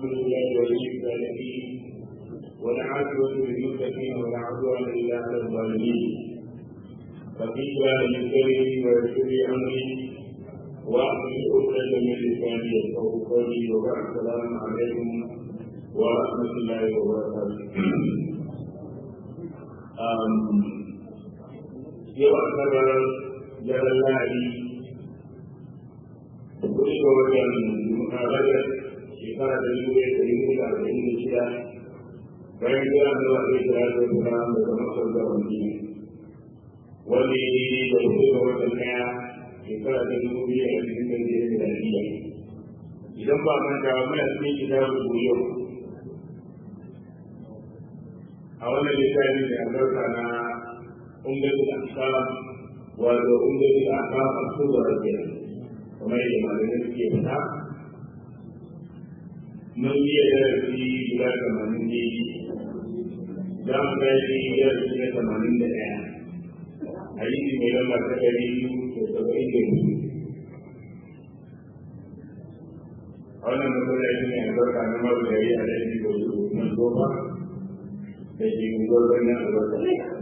لله ولي الصالحين والعاقبة للمتقين ولا عدوان إلا على الظالمين رب اشرح لي صدري ويسر لي أمري واحلل عقدة من لساني يفقهوا قولي وبعد السلام عليكم ورحمة الله وبركاته yau a karar jarar lahadi kudi ga wajen mukarar shekara da yi da yi da arba'in da shida bayan jira da wa ɗaya jira da wata da zama sauka wani wanda ya yi da kudi ga wajen ɗaya shekara da dubu biyu da ashirin da biyar da shida idan ba manta ba muna cikin kitabun yau a wannan littafi da albarka na umdatu al-ahkam wato umdatu al-ahkam al-kubra kenan kamar yadda malamai suke fita mun yi darasi guda tamanin ne za mu gaji darasi na tamanin da ɗaya hadisi mai lamba ta ɗari biyu da saba'in da biyu a wannan masallaci ne albarka na marugari a ɗari da nan goma da ke gudunar na albarka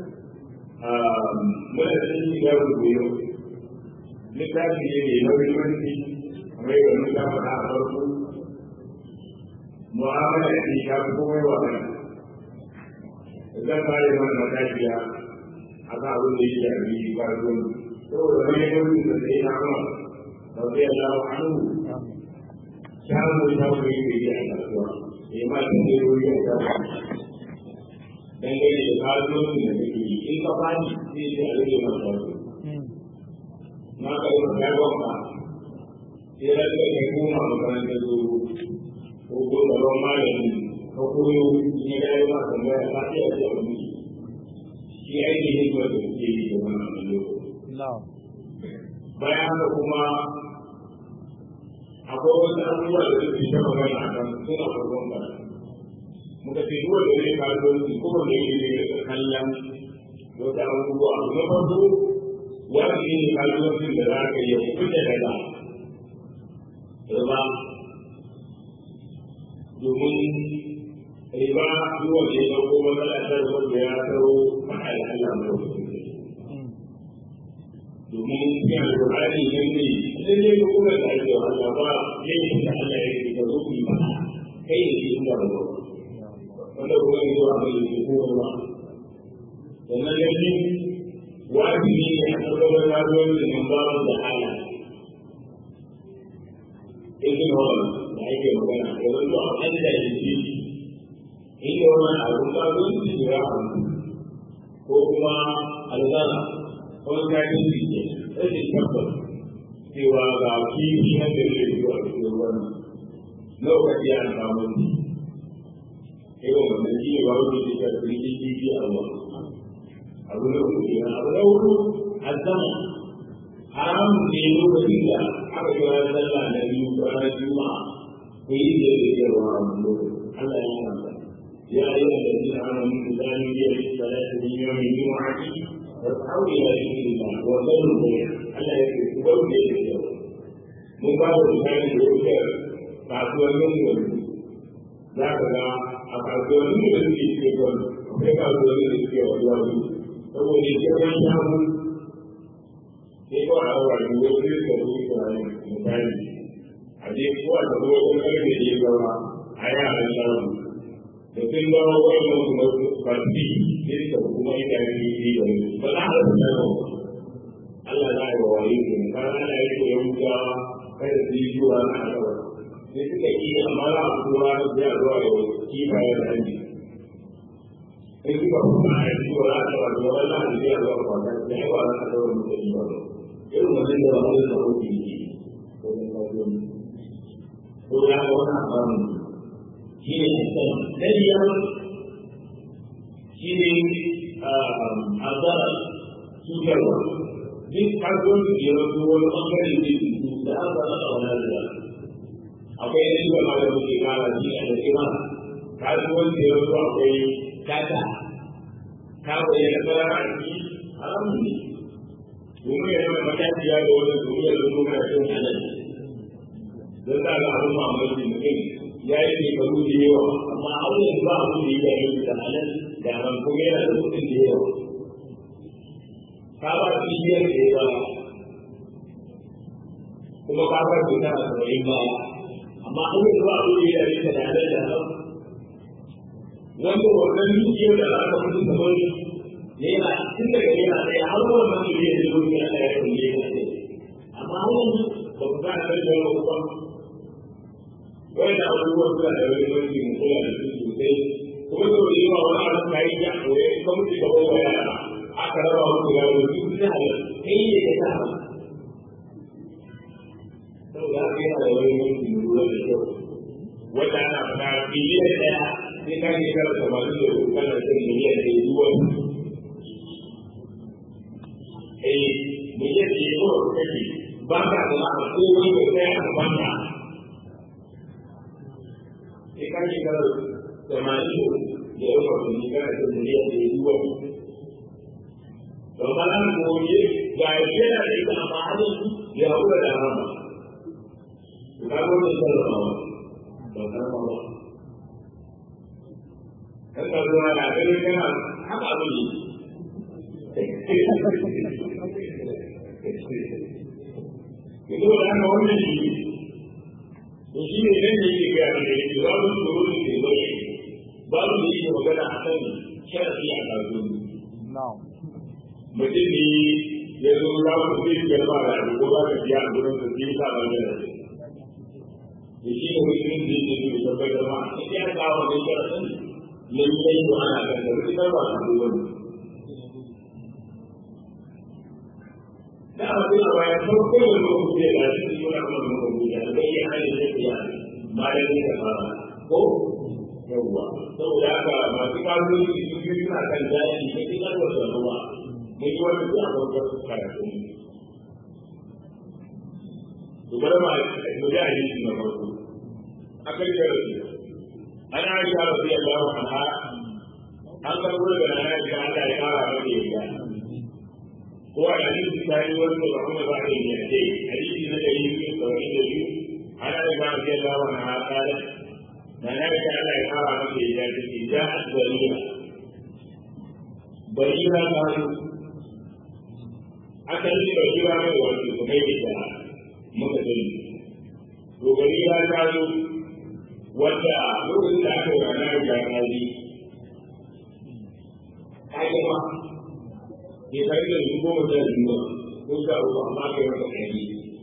muna cikin shiga rubuyo littafi ne mai mahimmanci kamar yadda mun faɗa a farko mu'amala ce ta fi komai wa kai zan fara mana matashiya a kan abin da ya shafi kasuwanci saboda wani yankin da sai na kuma rabbi Allah anhu shago shago yake yi a kasuwa ya ma shi ne wuri a kasuwa dangane da kasuwanci da kake yi in ka fani sai sai a rage masa wasu na ka yi masa yawan ka sai da ka kai koma makarantar zuru ko ko gaban malami ka koyo in ya yi ma tambaya ka sai a ce wani shi aiki ne kuma da suke yi da wannan lokaci bayan haka kuma akwai wasu abubuwa da suke ta magana a kan suna farkon karatu muka ce duk wanda zai kasuwanci ko wanda yake zai rika kallon wata abubuwa abu na farko wani ne kasuwancin da za ka yi kuɗe daga riba domin riba duk wanda ya ɗauko matsala ta wanda ya taro faɗa da Allah mai wasu domin ya alƙur'ani ne ne idan ne ko kuma da ake wa Allah ba laifin da Allah ya ce ka zo ku yi ba kai ne ke inda ba wanda kuma yi zuwa mai yi ko ruwa sannan ya ce wajibi ne a tsarkakar rayuwar da nan babu da hala ibn hawar da ake magana da wanda a kan da ya ce inda wani abun kasuwanci da ya hannu ko kuma alzara wani kafin su ke rashin tabbas cewa ga kifi na da ya zuwa cikin ruwan lokaci an samu irin wannan shi ne ba wani ke da kirki kifi a ruwa abu na hudu kenan abu na hudu azama haramun ne lokacin da aka kira sallah na biyu ranar juma'a ko yi da yake da ruwa a wannan lokacin Allah ya kanta ya yi da dalilin amamin da zani ya yi salatu min yawmin juma'ati fas'au ila dhikrillah wa dharru bayt Allah ya ce ku bar da yake da mun ba da misali da yake kasuwannin yanzu za ka ga a kasuwannin da suke cikin kwan akwai kasuwannin da suke wa zuwa su saboda girman shahu sai ko a yawa da wasu yin da su suna yin misali a je ko a tafi wajen karfe da ya zama a yaran shahu da sun zama wannan kuma basi sai suka kuma ita ne yi da su ba za a rasa shahu Allah za a yi wa wayi ne kan ana yi ko yahudawa kada su yi zuwa na asabar sai suka yi amma za a tura da ya zuwa da kifaye da hanji sai suka kuma a yi zuwa da ta wato wani za a yi zuwa kwata da yawa na a sauran mutane ba ba irin wannan da wani da wani yi ko da kawai ko ya ga wani abin shi ne sistem na biyar shi ne azara cutarwa duk kasuwanci da ya rasu wani ɓangare ne da an zama a wani da akwai yin da ma da muke kara shi a da kima kasuwanci ya zo akwai tata ta bayyana tsara a ciki haramun ne domin ya zama matashiya da wannan duniya da kuma cin halal don ta ga abin mamaki mutum ya yi shekaru da yawa amma har yanzu ba abin da ya yi da halal da haram kuma yana da kuɗin da yawa ka ba shi biyar da yawa kuma ka ba shi tana saba'in baya amma har yanzu ba abin da ya yi da halal da haram wanda wannan dukiyar da aka fi kamar yana tun daga yana ɗaya har wannan da ya yi zuwa ya ɗaya kulle ya ɗaya amma har yanzu ba ku gane kan da ba wani da abubuwan suna da wani wani mu kula da su sosai kuma da wani yawa wani abu ka yi ya koya ka mutu ka bawa yara aka raba musu yaro su su ta halar kai ne ka ta halar saboda haka yana da wani wani mu lura da kyau wata ana fata biliyan ɗaya sai ka ke kara tamanin da hudu kana cin miliyan ɗaya zuwa eh miliyan ɗaya zuwa kake ba ka da la'a ko wani mai tsaya a banka sai ka ke kara tamanin da yawa watanni kana cin miliyan ɗaya zuwa don ba na gobe ga yana da ita amma hannun ya haƙura da rama ka gwada sarrafawa ba sarrafawa kan ka zuwa da ganin kana haka abu ne Ito da haka wannan shi to shi ne nan da yake gaya da yake za mu tsoro da ke zoye ba mu da yake magana a kan sharafi a kasuwanci. Mutum ne ya zo za mu zai biyar ba da abu ko ba ka biya a gurin sa sai sa ba da rafi. Da shi ne mutum da yake da tabbatar ma sai ya kawo da sharafin lallai ko ana kan da rikitar ba su zuwa ne. Da a cikin baya farko da lokaci da ya shi suna kuma da mutum da zai yi hali da ya bayan da fara ko yawwa saboda haka masu kasuwanci su biyu suna kan jari ne ke karwar da ruwa mun yi wani zuwa farkon karatu to bari ma mu ji hadisi na farko akan jarabi ana aisha radiyallahu anha an karbo da na aisha Allah ya kara mata yadda ko a hadisi ta yi wani da kuma ba da yadda hadisi na dari biyu sauran da biyu ana aisha radiyallahu anha kala na na aisha Allah ya kara mata yadda ta ce ja barira barira ta zo asali barira mai wato su kai da muka sani to barira ta zo wanda lokacin da aka yi ranar da rari ta yi ma ke tare da su goma da biyu ko sha uku amma ka yi masa ɗari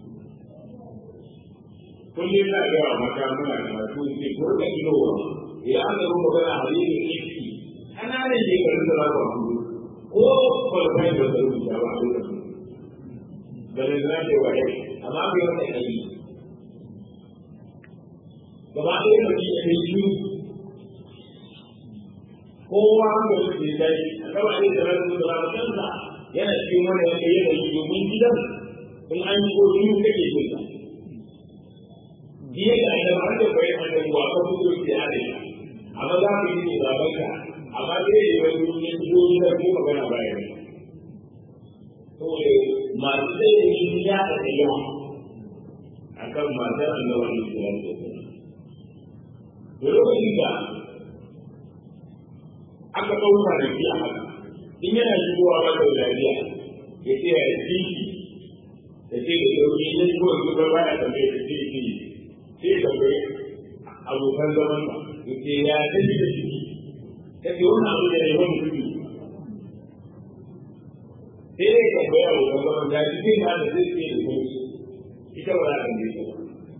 kullum na ga wa mata muna karatu ce ko da ilowa idan aka zo magana hadisin iski ƙananan shekarun da za ku haɗu ko kwalfai da zai rubuta ba a lokacin da ne za ta yi wa yau amma ka yi masa ɗari gaba ɗaya da ke da shi kowa da su ke dai a gaba ɗaya da rasu da rasu kansa yana cikin wani wanda yana yi domin gidan in an yi ko shi kake jin sa jiya da da ba da bai an da wa ka fito ki a dai amma za ka yi da babanka amma dai ya yi wani ne ko da ko magana baya ne saboda masu sai da shi ya da yawa akan matar annabawa ne da da lokacin da aka ɗauka da shi a haka in yana shigowa ba da lafiya ya ce ya ci ya ce da sauki ya shigo da zubar ba ya tambaye da ce ce sai tambaye abokan zaman ba ya ce ya tafi da shi ta ce wani abu da ya wani kuɗi sai ya tambaye abokan zaman ya ci zai ma da zai ce da sauki ita ba za a tambaye ta ba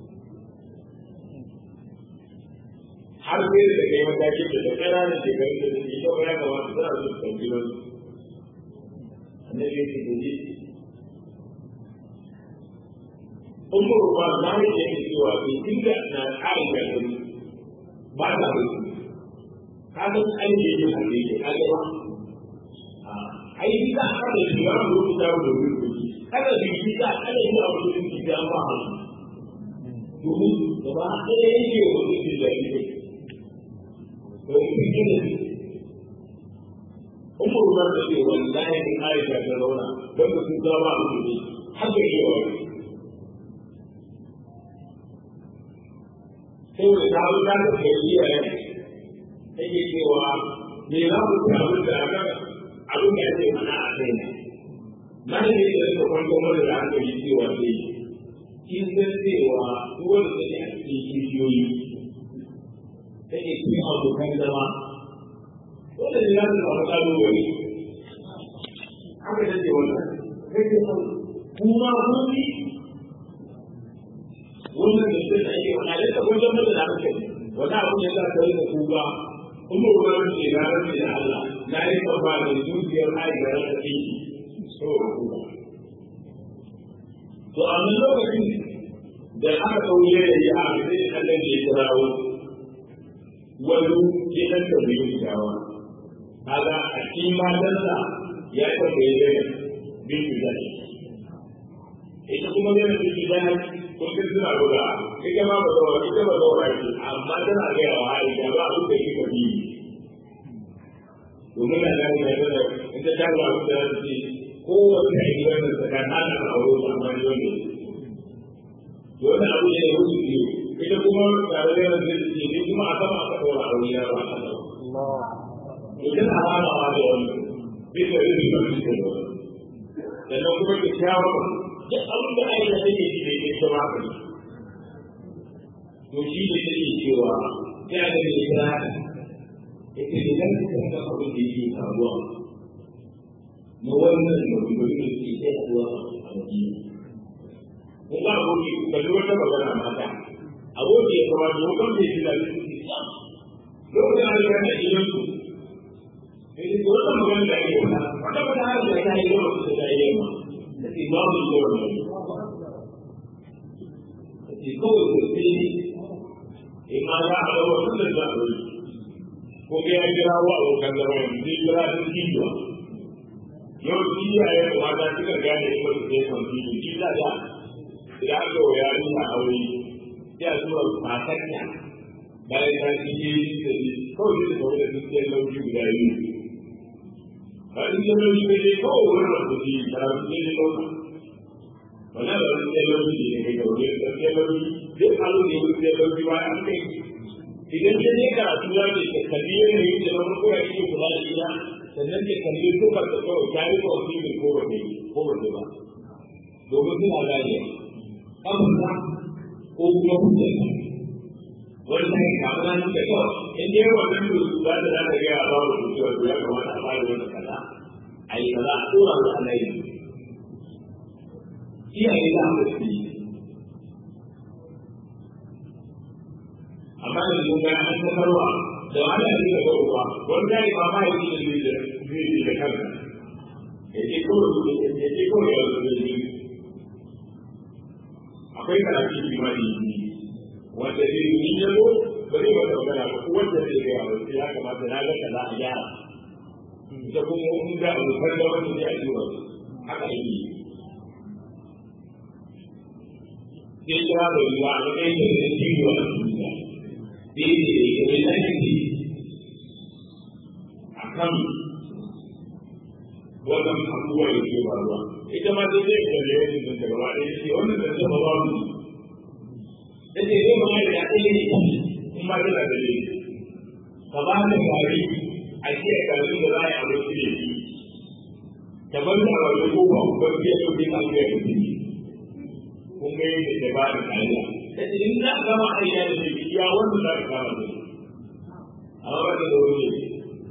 har sai da kai matakin da da kana da shekarun da suke ita ba ya kamata suna so su ɗauki nan annabi ya ce da ji ummu ruwa na yi da yake cewa bai dinga na ƙarin gari ba ta rufu ka san an yi yin hade ke ka ga ba ai bi da aka da shi ba mu rubuta mu da rufu kada bi bi da kada yi abu da shi da ba ha domin gaba ɗaya yake wa mutum da yake umar rubar da ce wallahi in aisha ta zauna don da sun zama a mutum haka yi wa saboda ta zo ta ta kai iyaye take cewa me za ku ci abin da aka abin da ake mana a kai ne na da ne da suka kwanto mana da aka yi cewa sai kin san cewa duk wanda take a cikin kishiyoyi take cikin abokan zama wanda ne za su samu kalubale haka take wannan kake san kuma kun yi wannan da sai da yake wani da kun zama da hankali wani abu ne za ka yi da kuka kuma ruwan ce na rage da Allah na yi babba da zuciyar aisha da ta fi so kuka to a nan lokacin da aka kauye da ya a sai Allah ne ya kirawo wani ya dan da bai yi shawa kaga a cikin matansa ya tambaye da bin da ita kuma yana da shi dan kun ga suna buga ita ma ba zaura ita ba zaura ce amma tana ga yawa hari da ba abin da kika bi domin na gani da yana ita ta ga abin da za ce kowace a gidan da ta kan hana a aure su amma ne wanda wani abu ne ya wuce biyu ita kuma tare da yanzu da ce ne kuma a sama aka ɗora aure ya ba a nan ita na hanawa da wani bisa rikin da suke da wani sannan kuma ta kyawun duk abin da aisha take ji da ita ba ka to shi ne take cewa ya ga da ita ita idan ka ga abin da yake faruwa na wannan mabubuwan da ke kai zuwa a madina kun ga aboki ka ji wata magana mata aboki ya kama da wakon da ya ji da lokacin da ya na gidan su sai da wannan magana da ake wata wata wata har da ta yi yawa su da yi yawa imamu da wannan ke kawai da sai ima ya haɗa wasu da za a yi ko ga ya kira wa abokan zama yanzu zai kira sun kiwa yau shi ya yi da mata suka gane kuma su sai kan kiwo shi da da idan aka wa yari na aure sai a tura matarnya bayan ta ci yi da shi kawai zai tafi da duk yan lauji guda biyu ba in yi lauji ne dai kawai wurin da su ji ta su ne da lauji wannan da wani yan lauji ne kai gaure da yan lauji duk halu ne wani yan lauji ba an kai idan ya je karatu ya ce ka kalli yanayin da na farko ya ke kula da ita sannan ke kalli tukar da kawai ta yi wa filin ko ba ko ba ba domin suna gane kamar ko kuma hujjar wani ta yi kamar nan da kawai in dai wannan da su za ta za ta gaya ba wa mutuwa to ya kamata a fara wani kaza a yi kaza a tura wa Allah yi iyaye za a fi amma da sun ga an tafarwa da wani a cikin ga uwa wani da ba ma yi da zai da zai da kanka ya ce kawai ya ce kawai ya zo da shi akwai karatu imani wanda zai yi ya zo ba zai wata magana ba ko wanda zai gaya ba sai ya kamata na ga kaza a gyara ita kuma in ga abokan da wanda zai aji wa haka yake sai kira da ruwa a matsayin da zai ci wa duniya daidai da ya kai lafi a kan wannan abubuwa da ke faruwa ita ma sai zai kalle wani da ta gaba ɗaya ce wannan da ta ba mu da ce zai ma da ɗaya ne in ma tana da laifi ka ba da gari a ce a gari da za a yi abinci da shi ta bar da wani ko ba ku bar biya ɗauke ka biya da shi kun ga yadda ta ba da kariya ta ce in za a gama aiki da shi ya wanda za ka kama da shi amma ba ta da wani ne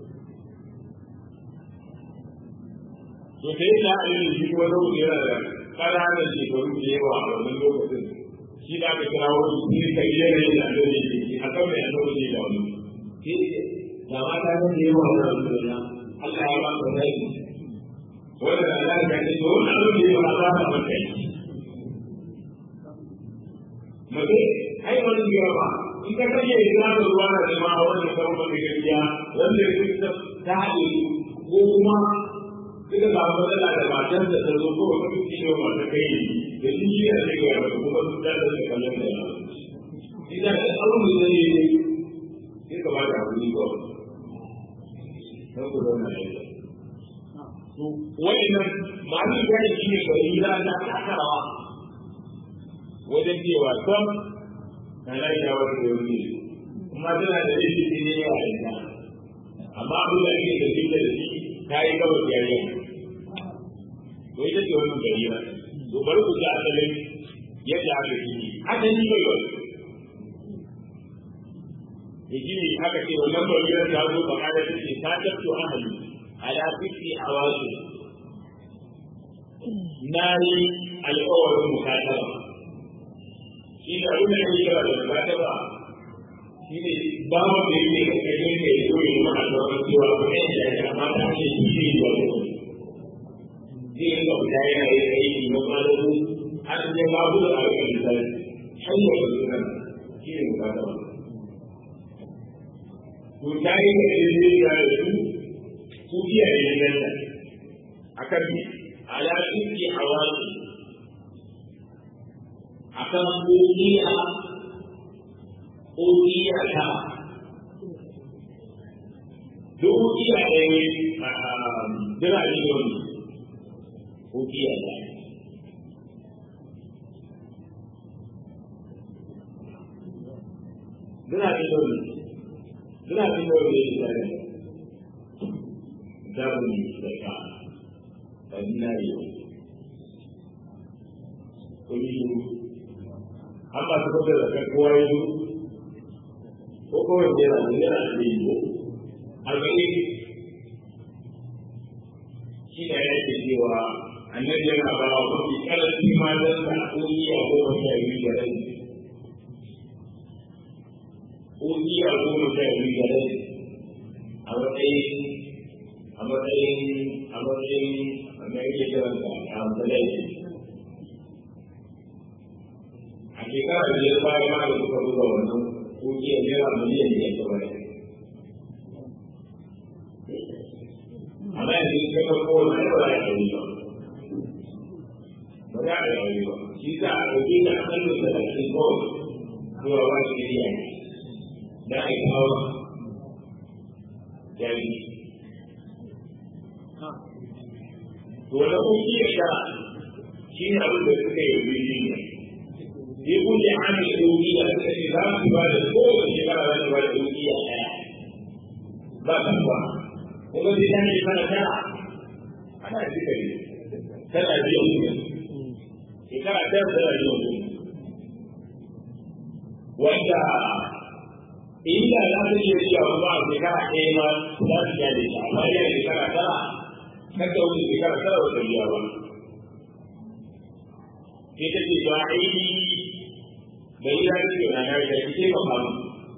to sai da ayin shi wani wuce yana da ƙananan shekaru da yawa a wannan lokacin shi da aka kira wani shi ka yi yanayi da annabi ke shi a kan mai annabi ne da wani shi da mata ta da yawa da wani da Allah ya ba ka rai wanda da Allah ya ce wannan abin da ya ba za ka maka yi mace ai wani biyar ba in ka kashe ya da ruwa da jama'a wanda ka rubuta gaskiya wanda ya ta haɗe ko kuma suka samu matsala da matan da ta zo ko wata kuki ne wata kai da shi shi ne da ya rabu kuma su da da kallon da ya idan da abin da zai yi sai ka ba da hakuri ko sai ku zauna da ita to wa'annan mali gani shi ne bai yi da ta takarawa wajen cewa sam na lafiya wata da wani kuma tana da rikici ne ya aika amma abin da ake da shi da shi ta yi gaba da yayi to ita ce wannan gari ba to bari ku ji asalin yadda aka yi haka ni bai ba yaji ne aka ce wannan bariyar ta zo ba kada ta ce ta tatto ahali ala fiti awasu na yi alƙawarin mukataba shi da abin da ake kira da mukataba shi ne ba mu da yake da kake ne ya zo ya mana da wani cewa ko ne da ya kamata a ce shi ne ba ko zai ga guda yana yi aiki na malamu har sai babu da aka yi sai hanyar da suna shi ne mukataba to ta yi da ɗaya da su su iyaye ne nan akan ala suke hawasi akan ƙoƙiya ƙoƙiya ta duk ƙoƙiya ɗaya birane ne wani ƙoƙiya ta birane ne wani birane ne wani ya tare da mu da ka zinari kun yi an ba su kwata da kan kowa ya zo ko kawai da yana da yana da yi ko arba'in shi da ya ke cewa annabi yana ba wa mafi karanci ma don sa ƙungiya goma sha biyu da rai ƙungiya goma sha biyu da rai a matsayin a matsayin a matsayin mai yake kiran da amsalai a shekara da ya baya ma da suka buga wannan kungiyar naira miliyan da ya gaba amma yanzu ka ga kowane ba ya yi ba ba za a yi ba shi za a ɗauke da asalin da a cikin kawai zuwa ba shi iya da a yi kawo jami'i wanda kuki ya sha shi ne abin da suka yi wuri ne ya kuke hana ɗauki da suka ce za su ba da kowace shekara za su ba da ɗauki a ɗaya ba ta ba kuma sai ta ne mana tara ana suka yi tana biyan kuɗi shekara ɗaya tana biyan kuɗi wanda inda za su iya cewa ba a shekara ɗaya ma za su gyara shi amma yana shekara tara kada wani shekara tara wata biya ba sai ta ce ba aini da yi zai ce na gari da ki taimaka mu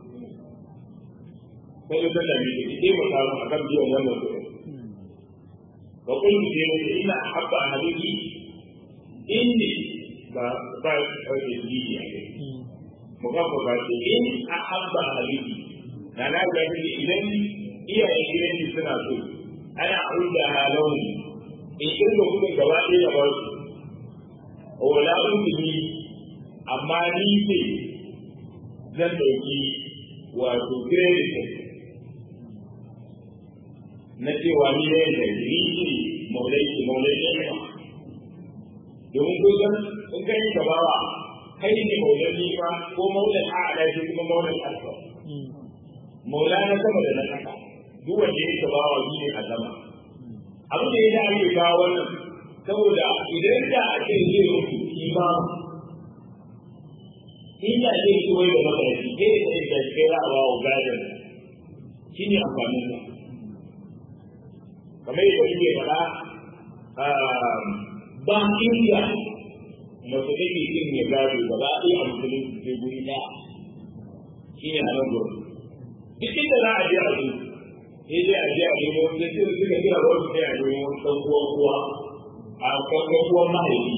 sai ta da mai ki taimaka mu a kan biyan wannan kuɗi ba kun ji ne da ina habba a hadisi inni ba ba ɗauke jiji a kai mu ga ko ba ce in a habba a hadisi na na gari idan iyayen gidan suna so ana aunda launi in kirga kudin gaba ɗaya da ba su wala uzuri amma ni ce zan ɗauki wato credit na cewa ni ne da ni ce maulai ce maulai ne ba domin ko san in kai ka bawa kai ne maulai ne ba ko maulai a ala shi kuma maulai alfa maula na sama da na kasa duk wanda ya taba wa ne a sama abin da ya da ake kawo wannan saboda idan da ake zai mutu shi ba inda zai ci wai da makarfi zai da da shi za a ba wa gadon shi ne amfanin sa kamar yadda kuke faɗa ba inda mace take cin ya gado ba za a iya a musulunci sai guri ɗaya shi ne a nan gurin duk inda za a je a zuci sai dai a je a nemo sai sai suka kira wasu sai a nemo ɗan uwan uwa a ɗan uwan mahaifi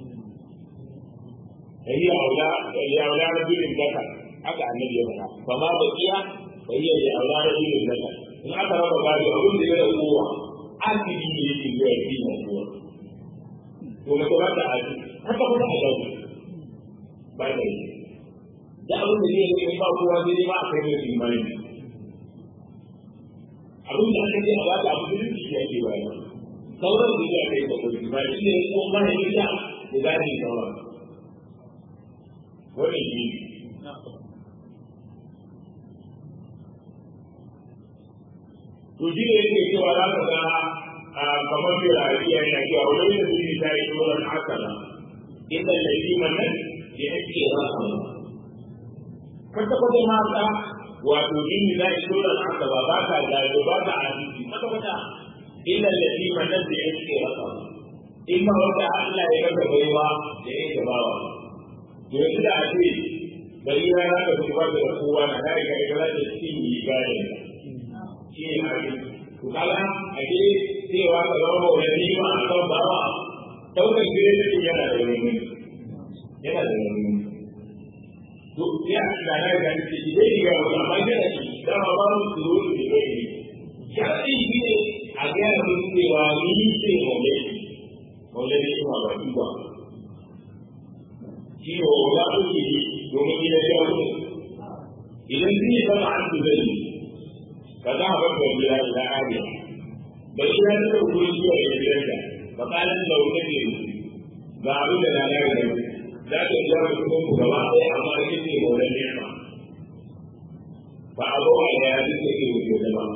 da yi aula da yi aula na birin zaka haka annabi ya faɗa ba ma ba iya da yi da aula na birin zaka in aka raba gado abin da ya da kowa asibi ne yake zuwa ya fi na kowa to mace ba ta aji haka kuma a gado ba da yi da abin da zai yi ba kowa zai ba a kai mai imani abin da aka ce a baka abu da shi ake bayar sauran da ya kai bakwai ba shi ne ko ma ya da da gani sauran wannan shi to shi ne yake cewa za ka ga kamar mai rayuwa yana cewa wani da zai ta yi tsoron hasala inda laifi wannan ya ake rasa kwata kwata mata wato inni za ki tsoron hasala ba ka gado ba ka asisi kwata kwata inda laifi wannan da ya ake rasa in ma wanda Allah ya rasa baiwa da ya gabawa yanzu da ake bari na ya ga kuma da kowa na da ga ga da cikin yi gane shi ne abin to kaga a ke cewa ka zama wani ma a kan bawa daukar gire da yana da wani yana da wani to ya da na ga shi dai ga wani amma da shi da ma ba mu su zo da wani ya ce shi ne a ga mun cewa ni ce mu ne mu ne shi ma ba ba shi ne wa za ku yi domin gidan ya wuce idan sun yi zama an zai ka za a bar da gida da ariya ba shi ya zama wurin zuwa da gidanka ba kalan da wuce ne ga abu da na yau da za ka ja mu kuma ku gaba ɗaya amma da kike maulan nema ba a zo a ya yi ke wuce da ba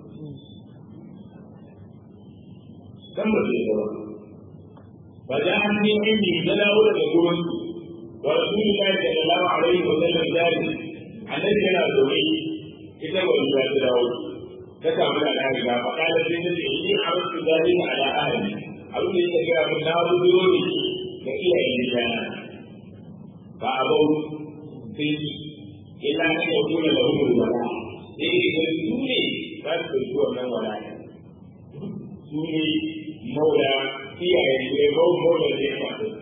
kan ba zai zama ba za a ne inda ya dawo daga gurin ورسول الله صلى الله عليه وسلم ذلك الذي يرى ذوي إذا ولد داود كتب من الأهل فقال سيدنا إني عرضت ذلك على أهلي أقول لك يا من نار ذنوبي فإلى إنسان فأبوا فيه إلا أن يكون لهم الولاء إيه يقولوني بس هو من ولاء سوني مولى فيها يقول مولى الإخوة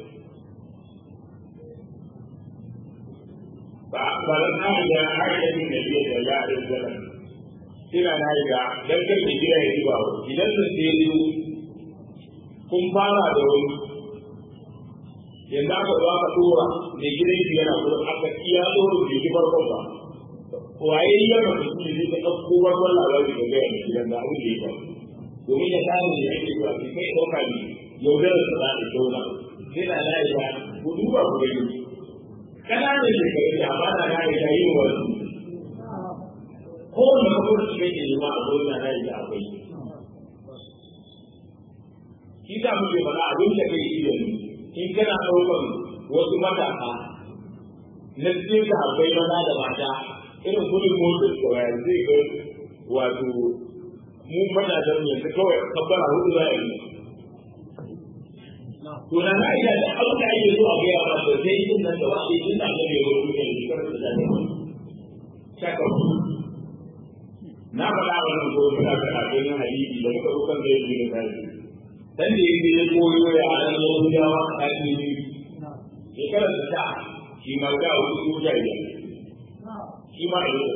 فأخبرت عائشة عائشة النبي صلى الله عليه وسلم ina na yi ga dangar da gida ya zuwa idan sun je yi kun fara da wani yanzu aka zo aka tura da gidan shi yana kuma aka iya tsoro da shi farkon ba waye yi yana da shi ne ta ɗauko farkon labari da gaya mai gidan da abin da ya faru domin ya kare da yake ba sai kai ɗauka ne yaudarar sa za ta shauna sai na na yi ba ku duba ku gani ƙananan shekaru da ba na na da yin wani kowane mafi shi kake nema a zo na da akwai shi ta muke mana abin da kai shi yanzu in kana ɗaukar wasu matasa na cikin da akwai maza da mata irin kudin motar kawai zai ga wato mu matasan yanzu kawai kabbara hudu za a yi to na na iya da abin da ake zuwa ga yawa da sai yin nan da wani yin da ake yi wani ne da karfi da ne shaka na faɗa wannan ko muna da abin hadisi da muka rukan da yake da kai dan da yake ya koyo ya a nan Yahudawa a cikin ya karanta ta shi ma ga wani soja ya shi ma ya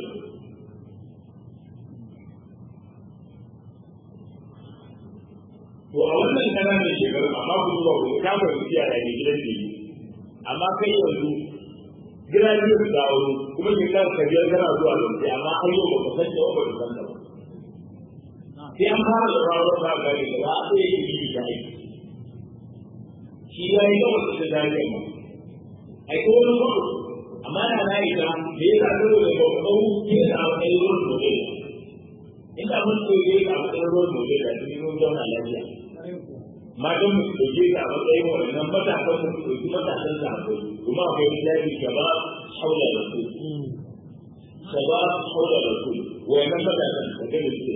to a wannan kananan shekaru amma ku zuwa ku ka ba ku tiya da gidan ne amma kai yanzu gida ne ku dawo kuma ki ka ka biyar kana zuwa lokaci amma har yau ba ku san da ba ku san da ba sai an fara da rawar ba ga ne ba sai yi yi da aiki shi ya yi gaba da dariya ma ai ko wani ba amma na na yi da me yasa saboda ba ku kawo ke da wani ruwan dole inda mun koyi a matsayin ruwan dole da cikin ruwan zauna lafiya matan mu dauke ta a matsayin wannan matasan mu su dauki matasan da akwai kuma akwai misali gaba haula da su gaba haula da su wannan matasan da kai su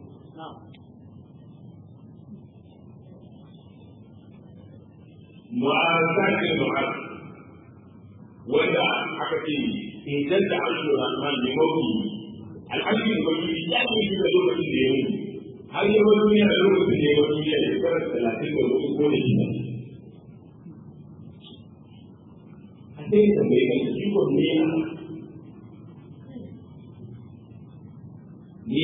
mu'azatin mu'az wanda aka ce idan da arshin rahman ne mafi al'arshin ubangiji ya ce shi da lokacin da ya mutu har yi wani duniya da lokacin da ya wani duniya da shekarar talatin da hudu ko da shida. A sai da mai kan shi ko ne ya ne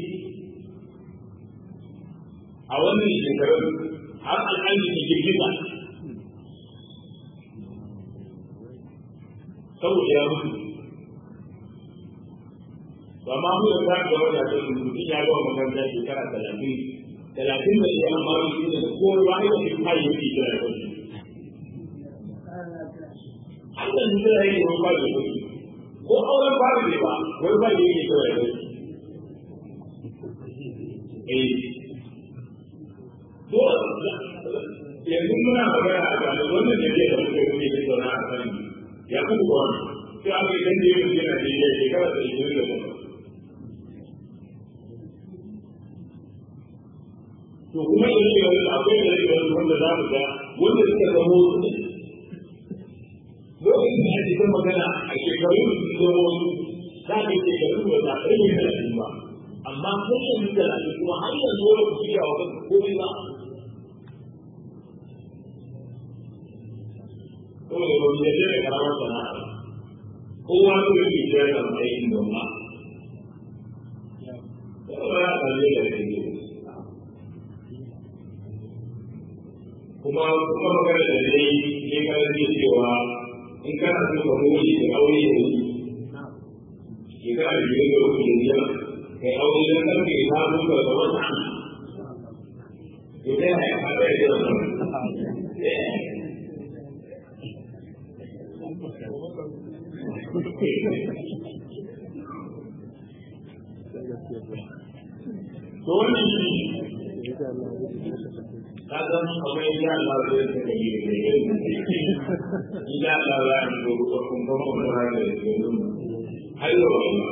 a wannan shekarun har al'adu da girgiza saboda ya mutu ba ma mu da ga wanda da mutum ya ga makaranta shekara talatin talatin da ya amma shi ne ko ba ne shi kai yake da shi Allah ne da yake wani ba da shi ko auren ba da ba wani ba da yake da shi eh yanzu muna magana a kan wannan da zai da muka yi ne da na kan ya kuma ba sai aka yi dande yin yana da ya shekara da ishirin da bakwai to kuma da yake wani akwai da yake wani wanda za mu ga wanda suka zamo lokacin da ake kan magana a shekarun da su zama wasu za ka yi shekarun da za ka yi talatin ba amma kun yi talatin kuma har yanzu wani ku shirya wa kanka komai ba saboda ba mu yadda da karamar sana'a kowa su da ke shirya da aikin noma saboda ya kalle da ke kuma kuma magana da dai ne kana ji cewa in kana so ka more da aure da shi ke kana da yin da kuke yi kai aure da kanka ya samu ka ga wata to dai ya fara da to wannan shi kaga akwai ya Allah zai saka yi da yin ya Allah ya yi ko ko kun ko ko da da yin har yau ba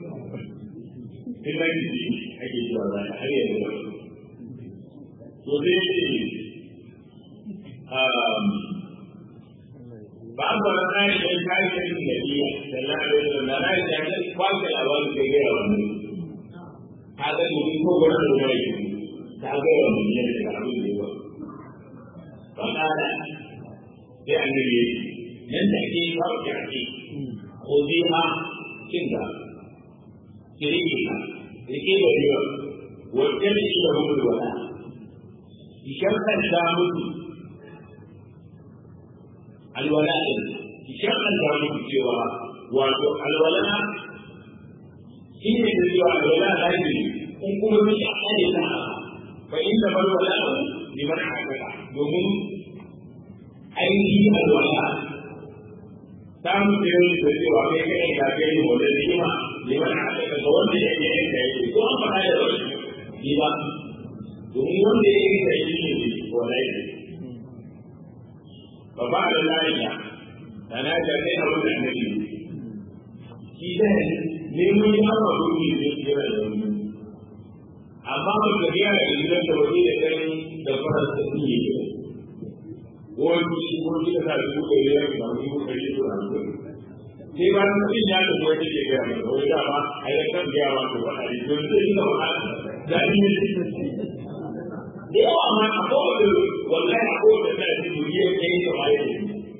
ina ji ake cewa da har yau to dai um ba ba kai da kai da nabiya sallallahu alaihi wasallam na da ya kwalta labarin da ya yi kaga ni ko wannan da ya yi ta ga yawan miliyan da abin da yawa ba kada sai an gari nan da ke kawo kyarki ko zai ma cin da kirki ka rike da yawa wajen da shi da mutu wala ishan kan da mutu alwala din ishan kan da mutu cewa wato alwala shi ne da cewa alwala lafiya in kuma mun yi ne ta فإنما الولاء لمن عمل domin ainihin alwala ta mutu yau da cewa kai kai ka kai ne wanda ne ma liman aka ga wanda ya yi yanka yake ko an faɗa da wani ni ba domin wanda ya yi kai ne wallahi ne ba ba da lafiya da na ga kai a wannan annabi shi da ne mun yi amma domin ne kira da wani amma ba ka biya da gidan da waje da kai da fara da su yi ne wani shi ko shi da kai ko kai ya ba ni ko kai to an ko sai ba mun yin ya da wani ke ga mai wai da ba ai da kan ga ba ko ba ai to sai da ba da ni ne da yawa ma a ko da wallahi a ko da kai su yi kai da ba yi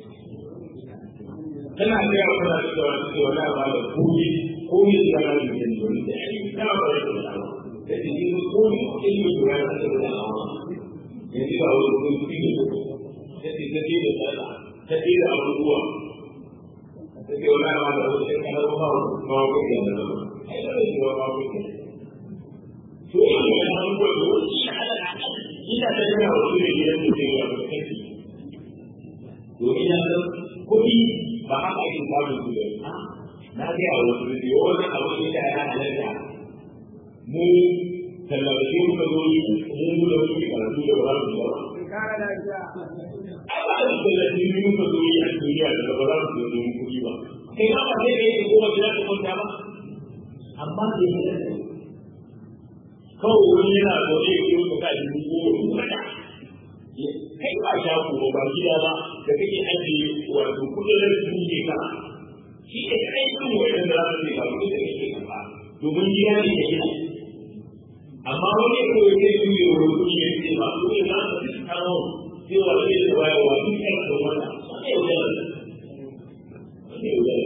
kana ga ya fara da wani wallahi ba da kuni ko ni da ga ni ne da ai da ba da jadi ini pun ini juga yang kita tahu. Jadi kalau itu tidak, jadi jadi tidak, jadi tidak berbuat. Jadi orang yang ada usia kalau mau mau pergi ada, ada juga mau pergi. Jadi yang harus berbuat tidak ada yang harus dia tidak pergi. Jadi yang kodi bahkan itu baru juga. Nanti harus berdiam, harus tidak ada mu tallafi muka zo yi mu da muke karatu da ba su ba. Ai ba da tallafi mu muka zo yi a duniya da ba za su zo mu kuɗi ba. Kai ma ba sai da yake goma da za kwanta ba. Amma da yake da kawai wani yana zo ne ya yi ka yi goma da Kai ba sha ko ba gida ba da kake ajiye wato kuɗin da su ke ka. Shi ne kai sun wa'in da za su yi ba kuɗin da kake kafa. Domin gida ne ya gina. amma wani ko ya ce su yi rubu ne ya ce ba su ne za su fi kano cewa zai da waya wa duk yan da wata wani yau da wani yau da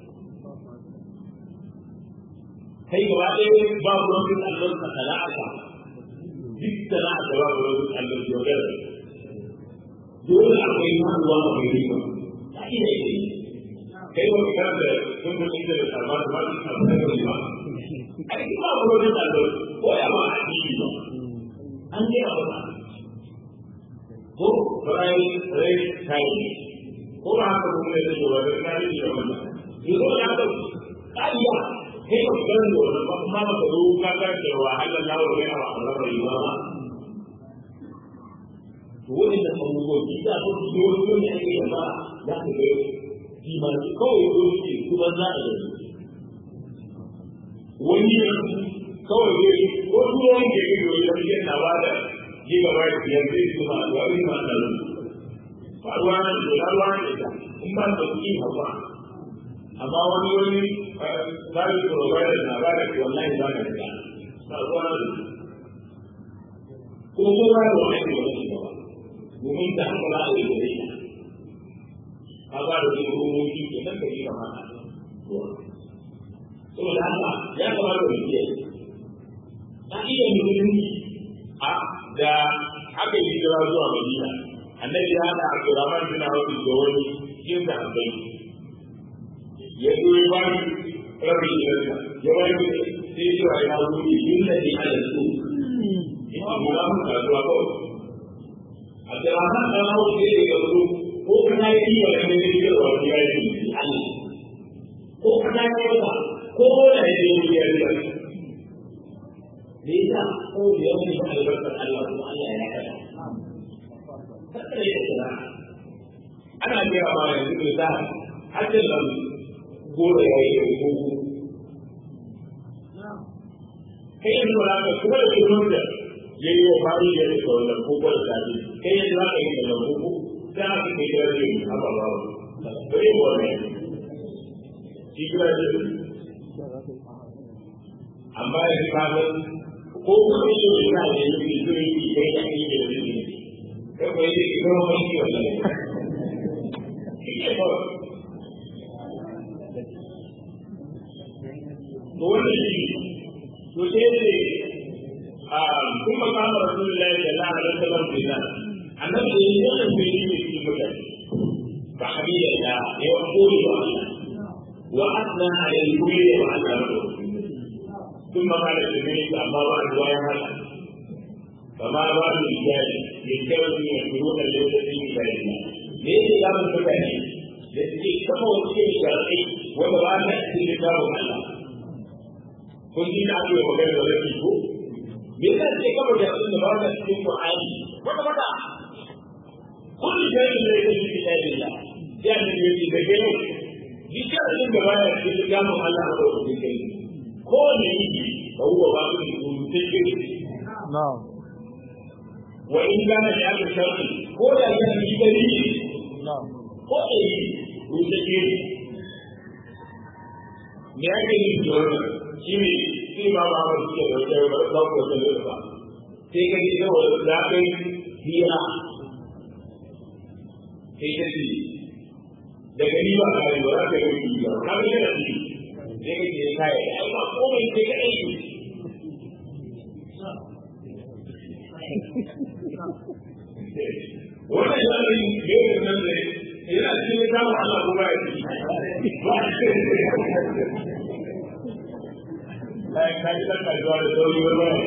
kai gaba ɗaya ba ku wani allon ka sana'ata duk sana'ata ba ku wani allon yau da dole akwai manuwa a mai riba ta ina yi kai wani kan da sun fi inda da sarfa da ba su sarfa da riba ai ba ku wani allon ko ya ba a ciki ba an je a wata ko rai rai kai ko ba haka kuma da shi ba da kai da wannan yanzu ya ga kariya kai ba ga da wannan ba kuma ba ka zo ka ga karanta wa Allah la wa ya wa Allah bai ba ma to wannan da abubuwan ki da ko ki wani ne ake yi ba za ka ga ki ma kawai ko ki kuma za a yi wani kawai ne ko tuwon ke yi da wani yana ba da yi gaba da biyar zai su ma da wani ma da wani faruwa na da faruwa na da in ba da kuɗi hawa amma wani wani service provider na ba da ke wallahi ba da riga faruwa na da ko ko ba da wani ke wani ba domin da haka za a yi da ita ka ba da wani rumoki ke nan ka yi kamata saboda haka ya kamata mu kiyaye ta iya musulunci a da aka yi hijira zuwa Madina annabi ya hada Abdurrahman bin Auf da wani cikin da abai ya zo ya ba ni rabin jirka ya ba ni sai ya ya wuce yin da ne ala su ina mu da mu kasuwa ko Abdurrahman dan Auf sai ya zo ko kana yi wa da ne da wani ya yi Allah ko kana yi wa ko da ya yi ya yi لذا قول يوم البركة الله وألا يعلم فليس أنا أجرى ما يقول ذهب حتى لو قول يا يقول كيف ولا كل كل yayi wa fari ya rika wannan kokon sabi kai yanzu za ka yi da lambu za ka kai da rai a baba ba yi wannan shi kira da amma yanzu ka san ko kuma yi da yana da yi da zai yi da ya yi da zai yi kai ko yi da kuma mai yi wannan to wannan shi to sai ne a kuma kama rasulullahi sallallahu alaihi wasallam da annabi da yi wannan bai yi da shi mutane ba habila da ya wa koyi wa wa asna alaihi kulli wa ala ثم قال النبي أما بعد ويا هذا فما بال الرجال ينكرون يشكرون ليس في عباد الله ليس كلام المتاني التي كما وصي الشرعي وما نأتي لكتاب الله كنت نعطي وغير ذلك مثل ذلك كما يقول بعض في القرآن وما بدا كل شيء ليس في كتاب الله يعني يجي بجنة ذكر من جماعة في كتاب الله وغير kowane yi ba huwa ba su rubutun gini. Wa in gana da yaka sharri ko da ya yi gari ko da yi rubutun gini. Me ake yi da wannan shi ne shi ba ba ba su da wata ba ba ko da ba. Sai ka ji da wani da kai hira. Sai ka ji daga ni ba ka yi ba za ka yi ba ka ga yana ji sai ka je kai ai ba komai sai ka yi wannan sharin yau nan ne yana cikin kama Allah kuma ya ci Lai ka ji dan kasuwa da sauri wani wani.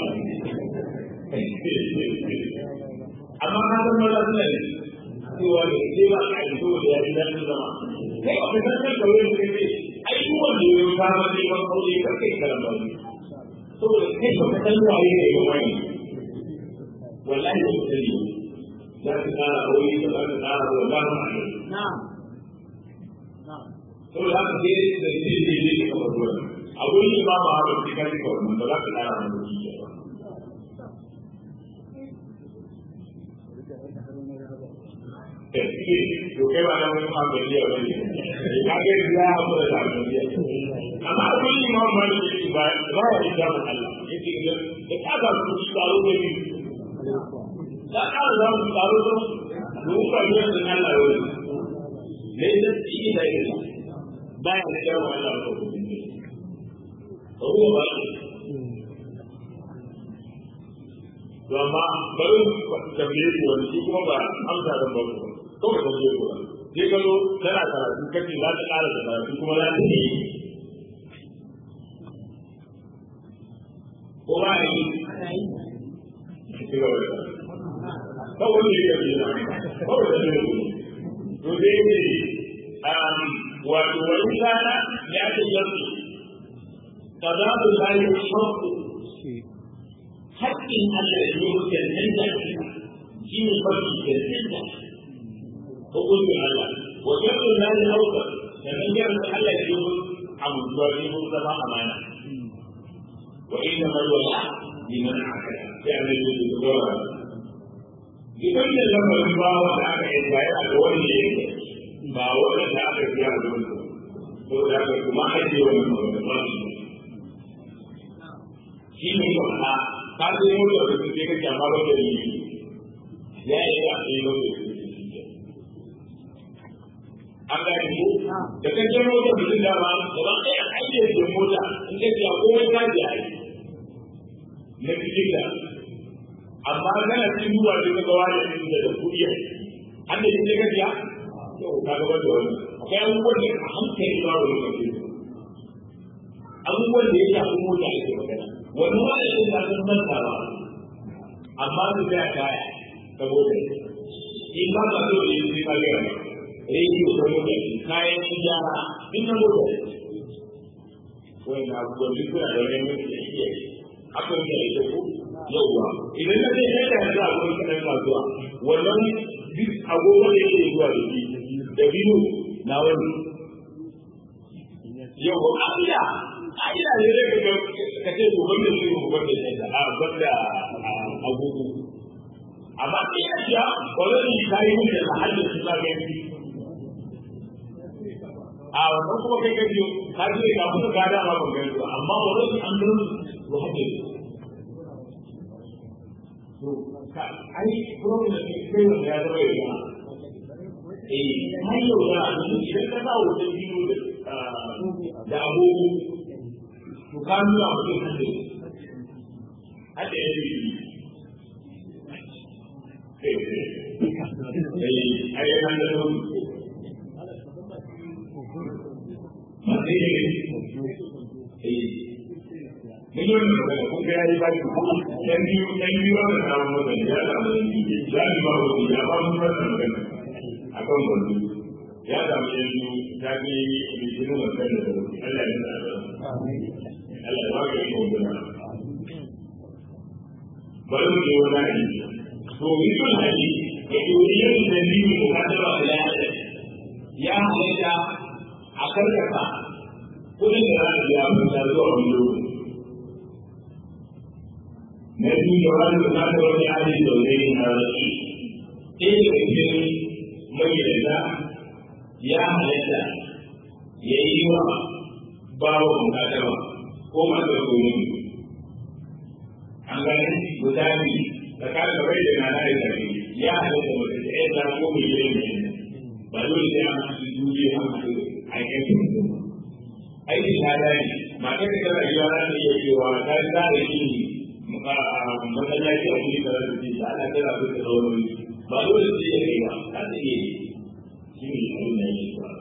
Amma ka san wani suna ne, cewa ne, sai ba ka yi saboda ya ji daɗin zama. Kai ba ka san kan kawai da kai ai duk wanda ya yi fama neman aure kar kai karan ba saboda kai ba ka san waye ne ba wani wallahi ba ka sani za ka tsara aure ba za ka tsara ba za ka aure saboda haka sai da shi ne ne ka bar wani a gurin imama ba ka kai ka wannan ba za ka tsara ba ba to kai ba nan ma ga iya wani ka ga ya abu da lafiya amma kun yi ma ma ne ba ba ya da Allah yake ga da ka ga ku tsaro da ni da ka ga ku tsaro da mu ba ne da Allah wani ne da shi da ni ba ya da Allah ko ko ba to amma bari tambaye ku wani shi kuma ba amsa da ba kawai ka je kuwa sai ka zo tana karatu kace za ta ƙara da karatu kuma za ta yi ko ba yi kawai ne ya yi kawai da ne to dai ne wato wani kana ya ce yanzu kaza da zai shauku haƙƙin Allah da yau cancanta shi ne mafi cancanta hukuncin Allah wa jabbin na da hauka da nan jabbin Allah da yau abubuwa ne ko zama amana wa inna malwala liman akala sai an yi da zuwa idan da lamarin ba wanda aka yi bayar a wani ne ba wanda aka yi a wani ko da aka kuma aje wani ba shi ne ba ka zo yau da su sai kake amma ba da yi ya yi da sai ba da an ga ni da kan jiro da mutum da ba gaba ɗaya ayyar da mota in ka ce komai ka ji ai na cikin da amma kana cikin duba da ka gawa da cikin da kuɗi an da shi ka ji to ka ga wanda wani akwai abubuwan da a hankali ba wani kake abubuwan da ya shafi mota ake magana wani wani da ya san manta ba amma su da kaya saboda in ba ka so da yi ka ga rediyo ko mota kayan gyara duk na mota wani abubuwan duk suna da wani mutum da iya akan da ita ko yauwa idan na zai kai da yanzu a gurin kaɗan kasuwa wannan duk agogo da yake zuwa da shi da biyu na wani yau ƙa'ida ƙa'ida ne zai ga ka ce to banda shi mu banda shi da a banda agogo amma sai ya ce wani ka yi mun da hadin su za ka yi a wannan kuma kai ka biyo ka ji ka kuma ka da ma ban gani amma wani an gano to hadin to ka ai problem ne kai wanda ya zama ya eh mai yau da idan ka sa wutar biyu da agogo to ka nuna mutum hande hade ya yi ai ai hande da wani ba sai ya yi mun yi wannan magana kun ga yayi baki yan biyu yan biyu ba da samun magana ya samu ya yi ba wani ya ba mu wannan magana akan wani ya samu yan biyu ta ke litinin wannan da Allah ya sa Allah ya baka yi magana bari mu je wani hali to mutum hali da doriyar da biyu ko ka taba da ya halatta a karkata kudin da za a biya mun ta zuwa wani lokaci na biyu da wani bukatar wani hali da wani na rashi ɗaya da cikin magidanta ya halatta ya yi wa bawa bukatarwa ko masu koyi an gani guda biyu da kada bai da nana da tafi ya halatta mace da ya ta ko mai yin ne ba dole sai an hasu duniya an hasu aikin mutum aikin ta dani mata da kana yi wa ta iya cewa ta yi ta da shi masallaci a cikin da rasu ta ana tana so ta zaune ba dole sai ya kai ba ta ta iya yi shi ne abin da yake ba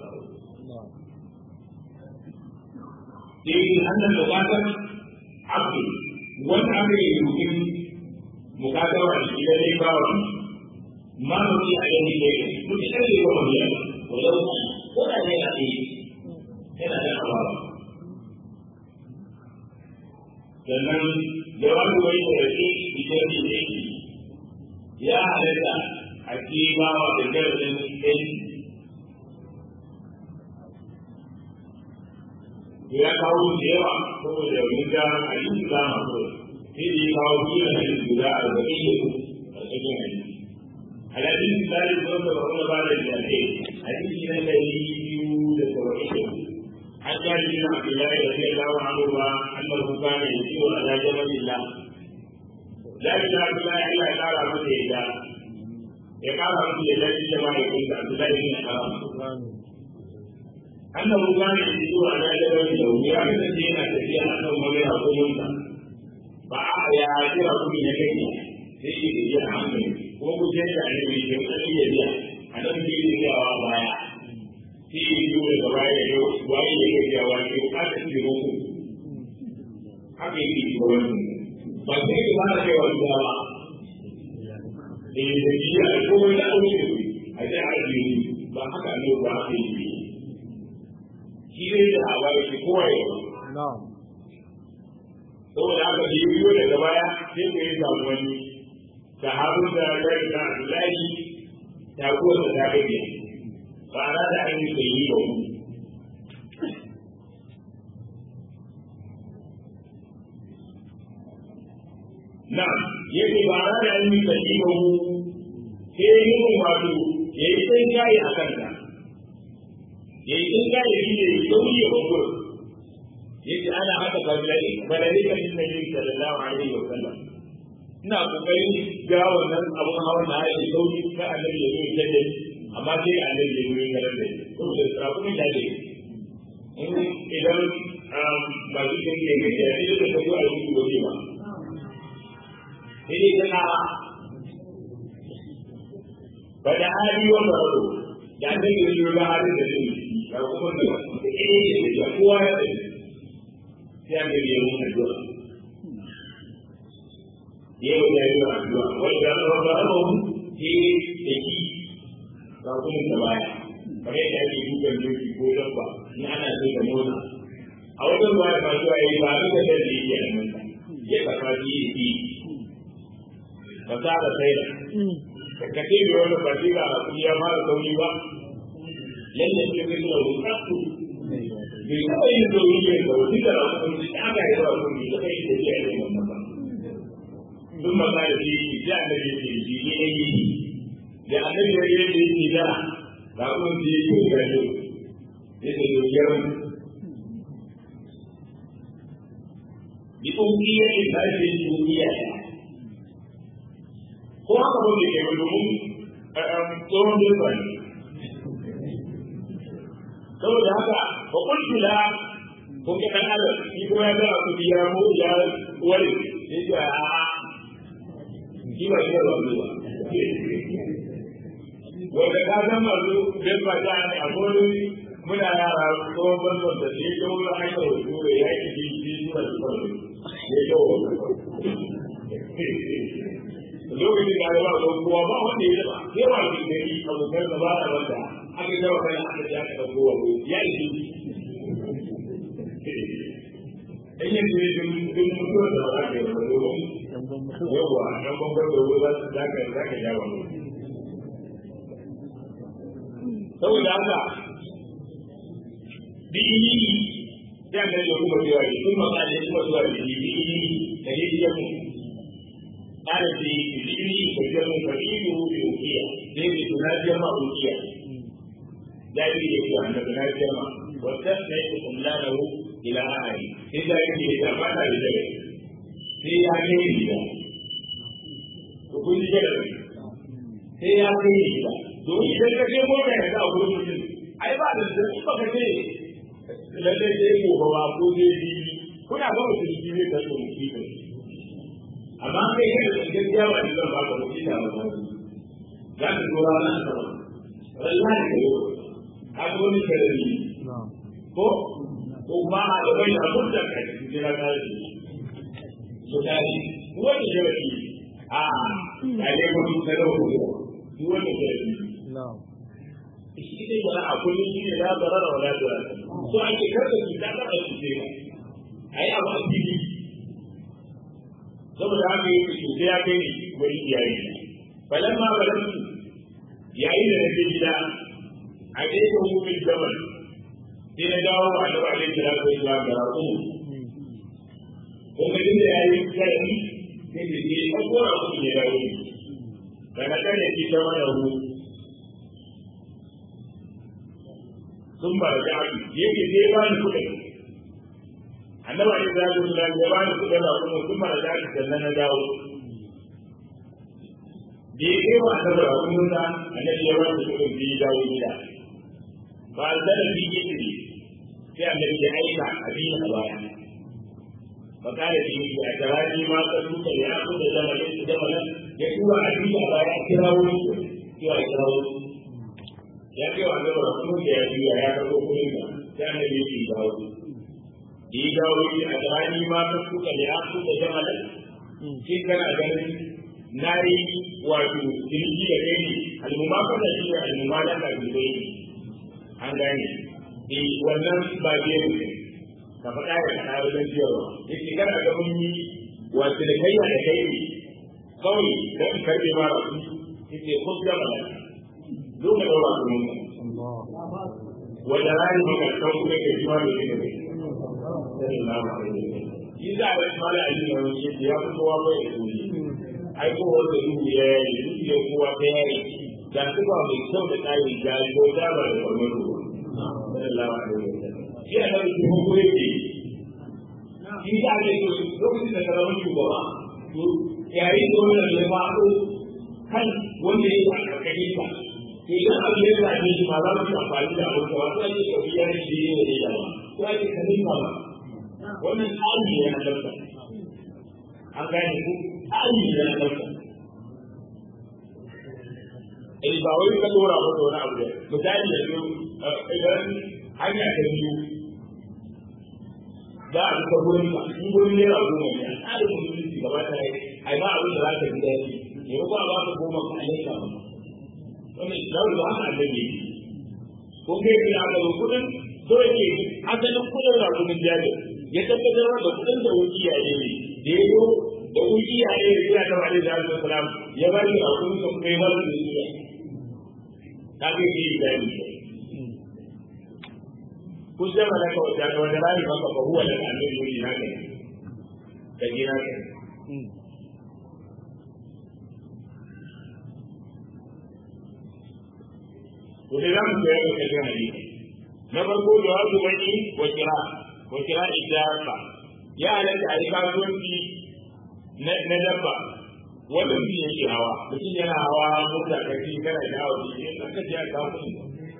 sai annan bukatar abu wanda aka yi rubutun bukatar wa shi da dai ba wa ma mutum a yanzu ne mutum da ke ba mu yana wajen ko da ne a tsaye yana da abawa sannan jawabi wani da shi ita ne ne ya halatta a ci ba wa da garɗin ɗin ya kawo da yawa saboda mun ga a yi su za mu sai da ya kawo biyu da guda arba'in da a cikin hadisi alhadin misali sun da wani ba da jahe hadisi na ɗari biyu da saba'in da an jari bin abdullahi da sai lawa abubuwa annar kuka mai ciwo a zajen malila jari bin abdullahi allah ya kara masa ya ya kara masa ya jari da mahaifinsa abdullahi bin haram annan ruwa ne da zuwa na jabar da wuya da ce yana tafiya a kan wani rakumunsa ba a ya jira kuma na kai sai shi da jiya hankali ko ku ce da ne mai kyau da iya biya a nan ke yi yawa baya sai yi biyu daga baya da yau waye ya kai yawa ne ko ka ci da muku haka yake yi wani ba sai ka fara kai wani ba eh da jiya ko wani da auki a ce har biyu ba haka ne ba haka yi shi ne da hawa yake kowa ya ba. saboda haka da biyo daga baya sai ku yi samu wani sahabin da ya ga da Abdullahi ta kuwa da ta gaje ba ra da an yi sai yi ba na yake ba ra da an yi sai yi ba sai yi wato yayi sai kai a kanta yayi sai kai yi ne sauri ya babu yake ana haka balai balai kan nabi sallallahu alaihi wa sallam ina kokarin ga wannan abun hawan da ya sauri ka annabi ya yi da amma sai annabi ya yi da da saboda sarakun da ne idan ba su kan yi ga ya yi da ko a yi gobe ba sai kana ba da hali wa baro da annabi ya yi ga halin da ne ga kuma da eh da kowa ya sai an gari yau addu'a yau da yau addu'a wanda ya ba ba mu ke da ki ba kuma da baya kamar yadda ake dukan doki ko dabba in ana so da motsa a wajen baya ba zuwa yi ba duka da da yake nan ya kafa ji yi ba za ka sai da ka ce da wani ba ga ya fara sauri ba lalle sai ka nuna rubutu bai taɓa yin zauriya da wani da rahoton da aka yi wa kuma da kai da ya yi wannan ba. Duk maza da shi da annabi ke shi ne ya yi da annabi ya yi da yake da da kuma da ya yi ga yau ya ce yau ya wani. Bi ƙungiya ne ba shi yin ƙungiya ya. Ko haka ba da ke wani domin tsohon jefa ne. saboda haka ba kuntu la kun ga dan Allah shi ko ya zama ku biya mu ya wani sai ya a a shi ba shi ba ba wanda ka san masu bin ba ta ne a gurin muna yara ko ban da shi ko ya aika wasu da ya ki shi shi ba shi ba ya ko lokacin da ya ba kowa ba wanda ya ba sai ba shi ne abokan da ba da wanda aka gaba kai aka ji aka dauko wa ya yi in yin ne dun dun mutuwa da ba ka yi ba domin yawa dan bambar da ruwa za su zaka zaka ja wa saboda haka bi sai an da kuma cewa ne kuma ka ne kuma zuwa da bi bi da ne ya mu ana bi bi bi ko ya mu ka yi mu bi ukiya dai bi tunajiya ma ukiya dai da ke annabi na jama wata sai ku kullanahu ila ahli sai da yake da fata da dare sai ya kai ni da ku kun ji da sai ya kai ni da to idan ka je mota ya da gurin mutum ai ba da da ba ka ce lalle sai ko ba ko dai bi kuna ga mutum shi ne da mutum shi amma kai kada da gaskiya ba da zan ba ka mutum da ba za ka zo ranar sama wallahi ka yi kaga wani sarari ko ko kuma a da bai da mutum ka jira ta yi so tari wani sarari a ya ne ko duk sarari ko duk wani sarari shi ne ba a kullum shi ne ya zara da wala da so ake karka ki ta kada su ce ai abu a fili saboda haka yake shi sai ya kai ni wani iyaye balamma balamma yayin da nake gida a gefen hukun jamal sai na dawo a da ba zai kira ko ya ga raƙo ko ga da ya yi kai sai da ke ko ko ra ku ya dawo daga kan ya ci ta mana ru sun ba da abi yake sai ba ni kuɗi annaba ne da su da ya ba ni kuɗi ba kuma sun ba da abi sannan na dawo da ya kai wa annaba da kuma da annabi ya ba ni kuɗi da ya dawo gida ba da bi yake sai annabi ya aika abin a baya fa kana bi a tarani ma ka duka ya ku da zamanin da zamanin ya tura abin a baya a kira wuri ya kira wuri ya ce wa annabi rasul da ya biya ya karbo kudin da sai annabi ya dawo yi dawo yi a tarani ma ka duka ya ku da zamanin shi kana ganin na yi wato jirgi da kai ne almumaka da shi da almumaka da kai an gane eh wannan ba zai ne ka faɗa da kana wajen ciyarwa yake kana ga mun yi wato da kai da kai ne kawai dan karbe ma rabu yake ko ga mala zo ka daura ku mun wanda rani maka kan kuma ke jiwa da ne ne sallallahu alaihi wasallam yi da da mala ali ne wani yake ya fito wa bai da ni ai ko wanda duhu ya yi duhu ya kowa ta yayi da kuma mai kyau da kai ga ko da ba da wannan sallallahu alaihi wasallam shi a nan su ko yake shi da ne lokacin da karamin shugaba to yayin da wannan ya faɗo kan wanda ya yi a karkashin sa to idan abu ya zaɓe shi ma za mu yi amfani da abin da wasu ake ɗauki ya shi ne da ya ba ko ake kanin ba wannan tsari ne na ɗauka an gane ku tsari ne na ɗauka Eh ba wai ka dora masa wani abu da misali yanzu idan hanya ta biyu za a duka gurin ba in gurin naira goma ne a tsarin musulunci gaba ta yi ai ba abin da za ka ji daɗi ne ko ba ka goma ka alaika ba wannan islamu ba haka annabi ko kai ki aka zo kudin so yake asalin kudin da kudin jari ya tabbatar da kudin da wuki ya yi da ya zo da wuki ya yi da ya taɓa da zalibin salam ya ba shi a kudin da kai ba su da shi ta kai ki yi jari kun sai malaka wata ga wanda rami maka fa huwa laka annabi yuri na kai da gina kai to dai zamu koyar da kai hadisi na farko jawabu bani wa kira wa kira ijafa ya halatta a yi kasuwanci na dabba wanda mutum yake hawa mutum yana hawa mota kashi kana da hawa shi ne aka ji a kasuwanci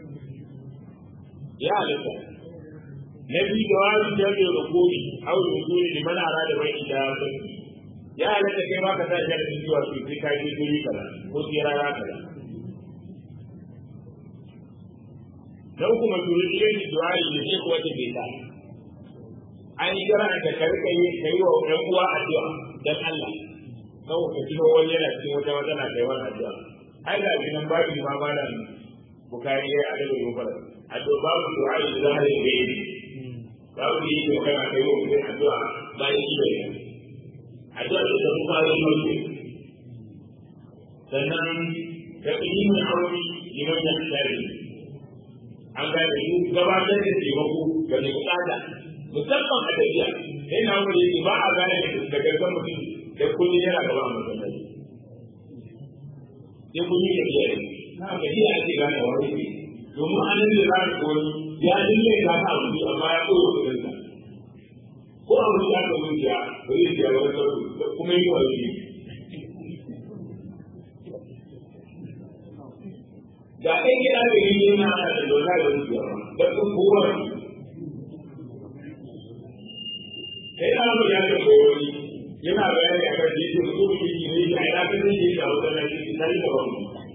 ya halatta na biyu da wani jami'ar rukuni au rukuni da mana ara da bai da ya halatta kai ma ka sa shi da cewa su sai ka je guri kaza ko sai rana kaza na uku masuri irin du'ai da shi kuwa ta bai ta an yi gara da karka yi ka yi wa ɗan uwa addu'a dan Allah kawo ka tuno wani yana cikin wata matsala kai wani addu'a ai ga gidan babu ma malam bukari ya adaba gobara addu'a babu du'ai da zahiri da yi babu da yake magana kai wa mutum addu'a bayan shi bai addu'a da ta kuma yi mai sannan da ilimin aure liman da tsari an gane su gabatar da taimako ga mai bukata musamman a tafiya sai na wuri yake ba a gane da gargan mutum da kun yana gaba a masallaci sai kun yi tafiya ne na gajiya ake gane wani ne domin an yi da za wani ya dinne ka ta abu amma ya koyo kudin sa ko a wani ya kawo ya ba zai biya wani sauri kuma yi wani ne ga ɗan gida da yi yana ana da lura da zuciya ba da sun kowa sai na mu ya kawo wani yana bayani a kan jikin su mu yi ne ya ina kan zai yi da wata na cikin tare da wani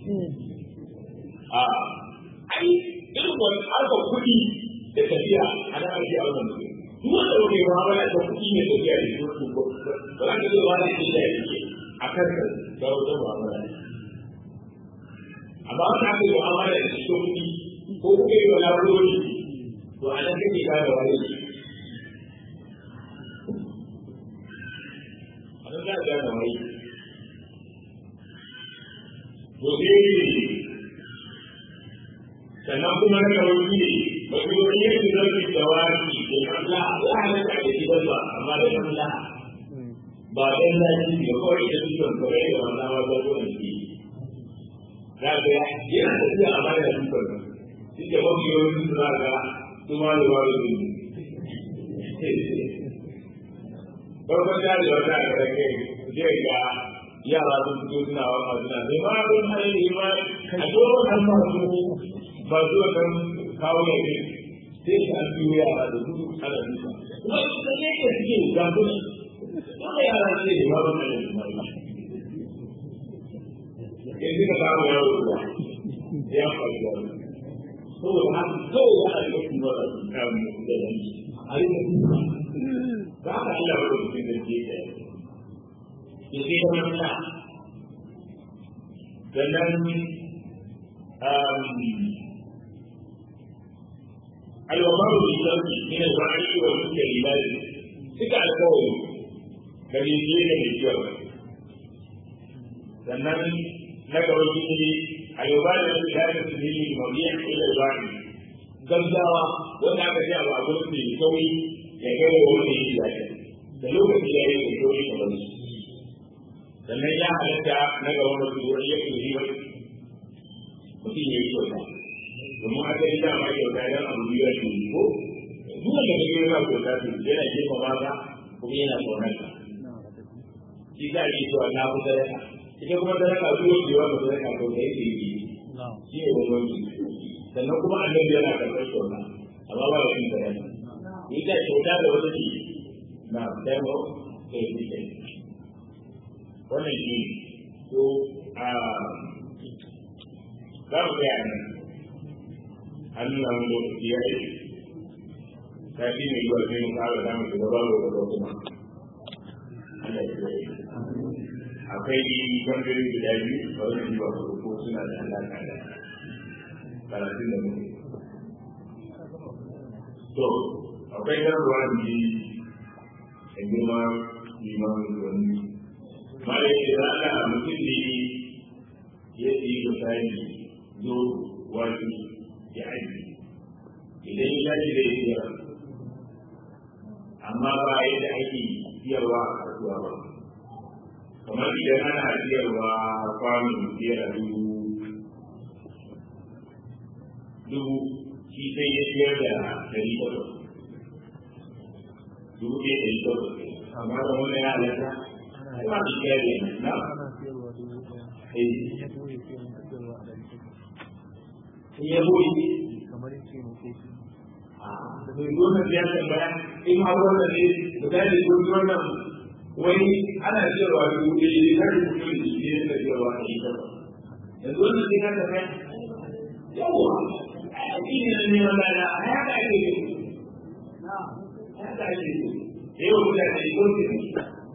a ai irin wani harkar kuɗi da tafiya a nan ake a wannan duk wanda wani ma ba da kuɗi ne tafiya da shi ko ba za ka zo ba da shi da yake a kan da wata ba ba amma wani aka yi mu'amala da shi kuɗi ko kuka yi wani abubuwan to a nan kake gane wani a nan za a gane wani to sai sannan kuma na kawai ne ba su yi yin da zai da wani da kalla ya halatta da shi ba amma da kalla ba dan lafi da kawai da su kan kawai da wannan ba ba zuwa ne da ga yana da shi amma da su kan shi ke mafi yawan su za ga su ma da wani ne farkon da da wata a rage zai ga yara sun fito suna waka suna sai ma don hanyar ma a tsohon kan masu ba zuwa kan kawo ya ne sai shi an biyo yara da gudu ana duka kuma su da ne ke suke gambuna wanda yara ce da ba ban da kuma ya ji ka samu yaro ruwa ya faru da wani saboda haka kawai ya aika kuma da kamun da yanki a yi da duka ba ka Allah ba da cikin da ke da ya sai ta manta sannan alwamaru bi sharri min al-wa'i wa al-kalimat suka alƙawari da ne da mai kyau sannan na gaba shi ne alwabari da ya da su ne mabiya ila al-wa'i gaggawa wanda aka ce abu a gurin mai sauri ya kai wa wanda yake lafiya da lokaci ya yi mai sauri kamar su sannan ya halatta na gaba masu wani ya kuri wani mutum ya yi kyauta domin aka yi dama kyauta don abu biyu a cikin ko duk da kake yana kyauta to yana jefa mata kuma yana kaunar ka shi za a yi cewa na fi sadaka ita kuma sadaka duk wanda ya wata sadaka to da yake yi shi ne bambanci sannan kuma annabi yana karɓar kyauta amma ba da yin sadaka ita kyauta da wata ce na demo da ya fi wannan shi to a za mu gaya nan an nuna mu lokaci ya yi ta fi mai zuwa sai mu kara za mu shiga babu da kuma Allah ya yi akwai bangarori guda biyu a wannan jiwa ko suna da alaƙa da karatun da muke to akwai garba da ji da girma limanin wani mara yake za a mutum ne ya yi misali zo wani ya aji idan ya ji da ya amma ba yadda ake siyarwa a kasuwa ba kamar idan ana siyarwa kwanon biyar a dubu dubu shi sai ya siyar da dari takwas dubu ɗaya dari takwas amma da wani ya halatta ba su siyar da na in ya boye kamar yake muke shi da bai gona ya tambaya in har wannan ne da ta yi gudu wannan wai ana cewa dubu ɗaya ne kar mutum da shi ne da cewa a yi kafa yanzu wannan sai ka tambaya yawwa a shi ne na neman lada a ya ka ake ne ya ka ake ne da yawan mutane ko ce ne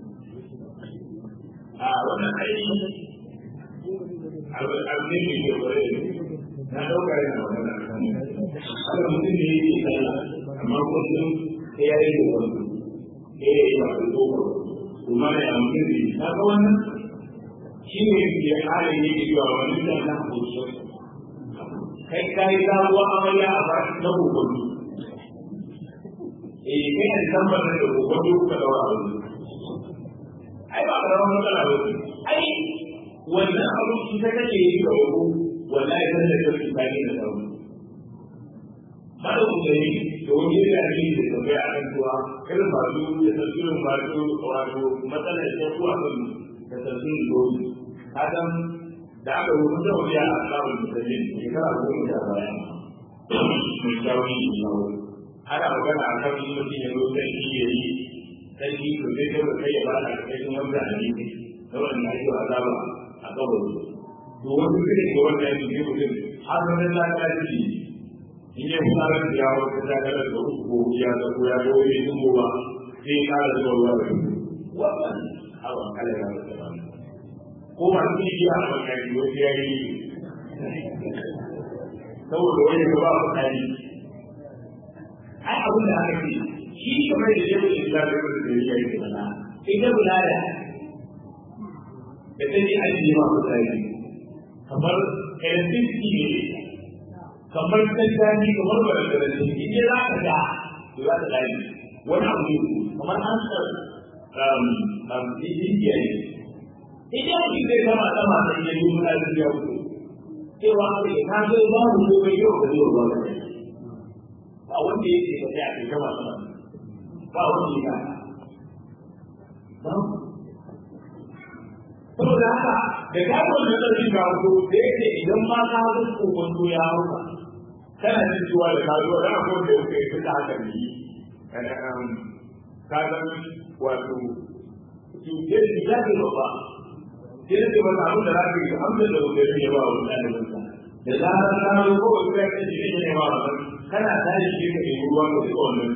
a wannan aiki abu ne mai kyau kwarai da na ɗauka yana magana a kan haka mutum ne yake sallah amma kullum sai ya yi da wani sai ya yi ba da tsohon kuma da ya mutum ne na ga wannan shi ne ke halin ne ke cewa wani da na hoto kai ka yi zaɓuwa amarya a ba na kokodu eh kai ne tabbatar da kokodu ka daura a wani ai ba ka rawar matsala ba ai wannan abu shi ta kake yi ga wani wallahi kan da kake tsani da sauri hada ku da yi da wani da ake da tambaya a kan cewa irin masu da tasirin masu wato matsalar da kuwa kan da tasirin dole adam da aka rubuta wani a samun mutane shekara goma da baya mai shawari da shawo ana magana a kan mutum ya zo sai shi ya yi sai shi ko sai kai kai ya bada kai wanda a yi da wannan ake azaba a kabari to wani zai ga wanda ya ce mutum har da na ta ji in ya fi tsarar da yawo ta dakarar da uku ko ya ga ko ya ga wani sun ba sai ya kara zuwa ruwa da wannan hawa kala ya wata ba ko ba su yi a wannan yi wani ya yi saboda wani ga ba mutane ai abin da aka ce shi kamar da yau da ya ga da ya yi mana ita bulala da ta ji ajiye ma mutane kamar electricity ne kamar tattali kamar ba da da in ya za ka ga to za ka dai wani abu ne kamar an sa um um injiya ne idan mutum zai kama sama da ya yi muna da ya wuce cewa aka yi ka zo ba mu ko bai yau da yau ba ba wanda yake ba sai a kai kama sama ba wanda ya ba saboda haka da ka zo da ɗauki ka zo da yake idan ma ka zo kokonto ya hauka kana jin cewa da ka zo da akwai da yake fita haka ne kana um ka san wato ki ke ki ya ce ba ke ce ba abin da zaka yi amma da wanda ya ba wa ɗalibin ka da zarar ka zo ko ba ka ce shi ne ba kana tare shi ka yi ruwa ko ko wannan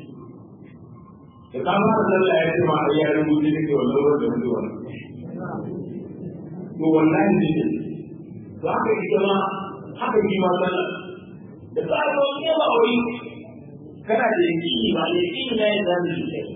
da ka fara sallah ya ce ma ai ya rubuce ne wannan wanda mutuwa to wannan ne to haka ita ma haka ji ma sallah da tsaro ne ba wai kana da yakini ba da yakini na yin zamu yi kai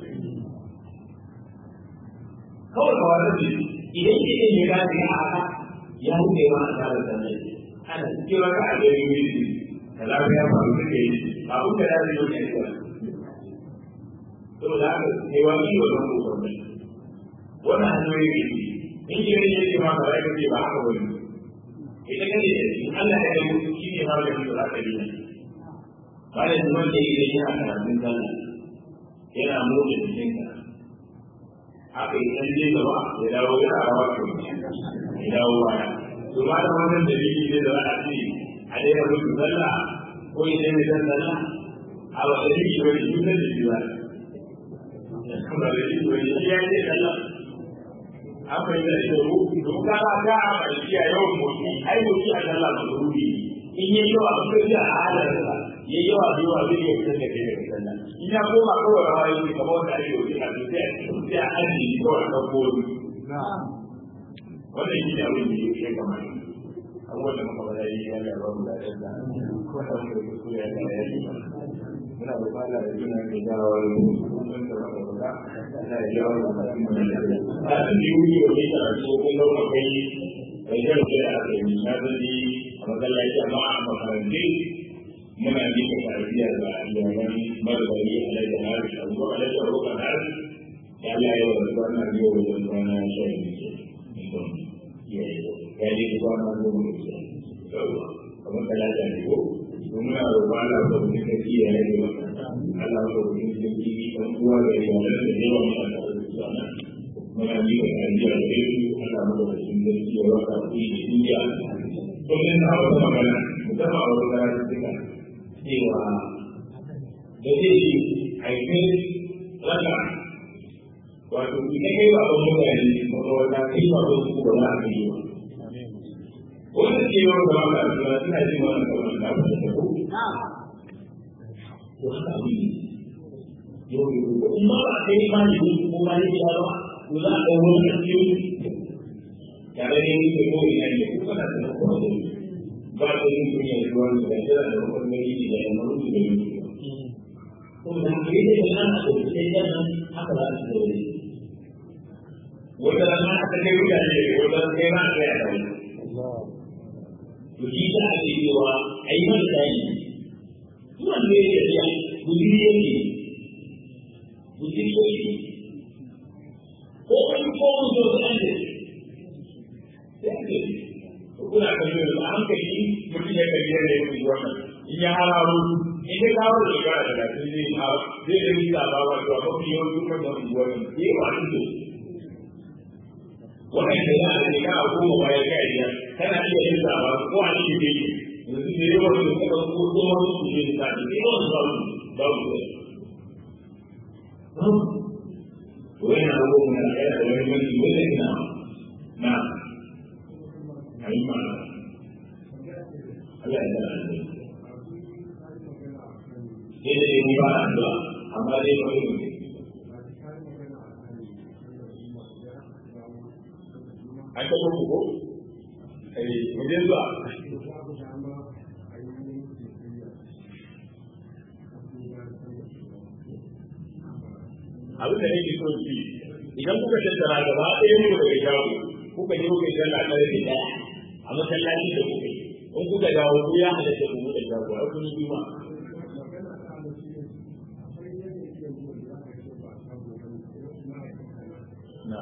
kawai ka wata ce idan ke yin ya gaji a haka ya hude ma a tsarin sannan ana cikin wata a gari wuri da lafiya ba su ke yi abin da ya zai yi ne kawai saboda haka ne wa yi wannan kokon ne wannan hanyoyi ne in ke ne yake ma kawai ka ce ba haka wani ita kane da shi Allah ya yi shi ne maganin da za ka yi bayan zuwan da yake yana karatun sallah yana motsa jikinka haka yi ɗan je gaba ya dawo yana rawa ke ya dawo baya to ba da wannan dalili ne da za a ce a daina mutu sallah ko ya daina san sallah a ba da dalili ba ne cutar da shi ba ba da dalili ba ne shi ya ce sallah an fahimta da ita ko to ka ba ka a ƙarshe a yawan motsi ai motsi a sallah ba rubi in yi yawa a kai a halarsa ya yawa da yawa zai iya fitar da kai daga sallah in ya koma kawai rawa yake kamar wanda ake yi a sai sai a ajiye kawai a ɗauko wannan shi ne abin da yake ya kamata abubuwan da muka bada yi ya ga babu da ɗan da ko da wani da kuskure ya ga ya yi muna da fara da juna da jawo mun da muka bada ana da jawo da mutum da ya ga a cikin yi wani karatu kun ga kai kai da ke a kai misali a masallaci amma a makarantu muna yi ka tarbiyya da yawan marwari a lai da hari a zuwa lai da roƙa hari ya Allah ya wa zuwa na biyo da zuwa na shan yi ya yi zuwa na zuwa da ke kamar talata ne ko to muna roƙa Allah ko mutum ka iya ya yi wa Allah ko mutum ka yi kan uwa da yawa da yawa mu Allah da zuwa na muna yi ka tarbiyya da su Allah mu da sun da su yawa ka yi da duniya kullum na wata magana musamman a wata karatu suka cewa da zai yi haifin raka wato idan kai ba wani mutane kuma wata kai ba wani su ba za a yi ba wanda ke yawan da maka suna suna jin wannan kamar da ba da ko to haka abin yau da gobe kuma ba a kai ba ne ko ba ne ya ba to za a ɗau wani ƙarfi tare da yin ko ina ne ko kana da ko ba ta yin duniya da ruwan da jira da rukun gari da ya maru da yin ko da ke da nan a cikin sai da nan haka za su zo wanda nan aka kai wuya ne wanda kai ma kai a kai to shi da ake cewa ayi man sai duwan da yake da gudiri yake gudiri yake ko wani ko wani zo da ne kuna kallo da hankali mutum ya kalli yadda ya fi wannan in ya hararo in ya kawo da shekara da lafi zai ma zai da nisa ba wa to amma fiye wani kuma da wani wannan ke wa an to wannan da ya da shekara goma bayan kai biyar kana iya yin sa ba ko a cikin gari yanzu ne yawan da suka ko ko wani su ne da ne yawan su ba su ba su wannan abubuwan da ya da wani wani wani na na ayi ma Allah ya tsara ni sai da ni ba addu'a amma dai ba ni an ta ko ko ai wajen zuwa abin da nake so shi idan kuka tattara gaba ɗaya mu daga shago kuka je kuka sallah ƙarfe ɗaya a masallaci da kuka yi in kuka dawo ku ya halatta ku buɗe shago a kun yi ma na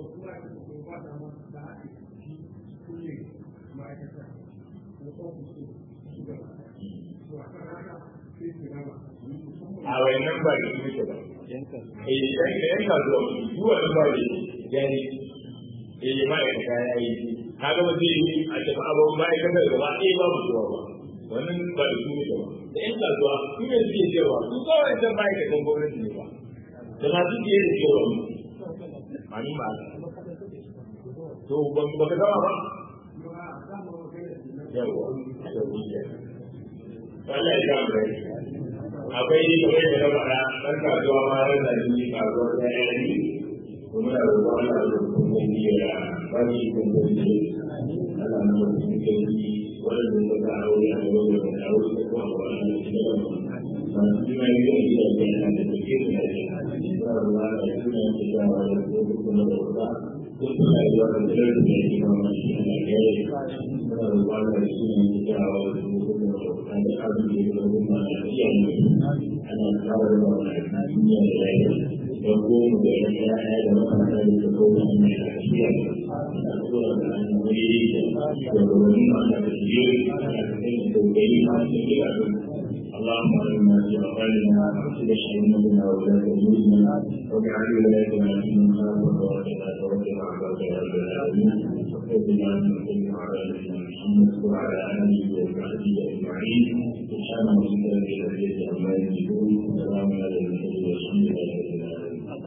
a wayannan ba da su ne ba eh dan da yanka zuwa zuwa da ba ne yani eh ma ya ka yayi kaga ba zai yi a tafi abun ba ya kaga gaba eh babu zuwa ba wannan ba da su ne ba da yanka zuwa su ne suke cewa su kawai san ba ya kan gwamnati ne ba da masu ke da cewa mani ba to ba ba ka gama ba yawa Allah ya kama rai akwai ni kamar da na faɗa ɗan kasuwa ma ran da ni kasuwar da ya yi kuma da roƙon Allah da kuma ya ba shi kuma Allah na wasu kai waɗanda suka ga aure a gaba da wani aure da kuma a wani da shi da wani masu jima yi da gida da yana da suke da yake suna ruwa da suna yake shawa da su kuma da wuta duk suna yi wa da tsirar da yake ma mashi a Najeriya suna ruwa da suna yake shawa da su kuma da wuta da abin da yake da kuma da iyaye ana kawo da wani duniya da lafiya don goma da yan yaya da makaranta da ta kawo da mai lafiya da tsoron da an wuri da wani masu da shi a cikin tausayi masu gida اللهم علمنا في أقوالنا وأحسن شأننا وولاة أمورنا واجعل ولايتنا في من خافك واتقاك واتبع عبادك يا رب العالمين وخذ بنا من كل على نبينا محمد وعلى آله وصحبه أجمعين سبحان ربك رب العزة عما يصفون وسلام على المرسلين والحمد لله رب العالمين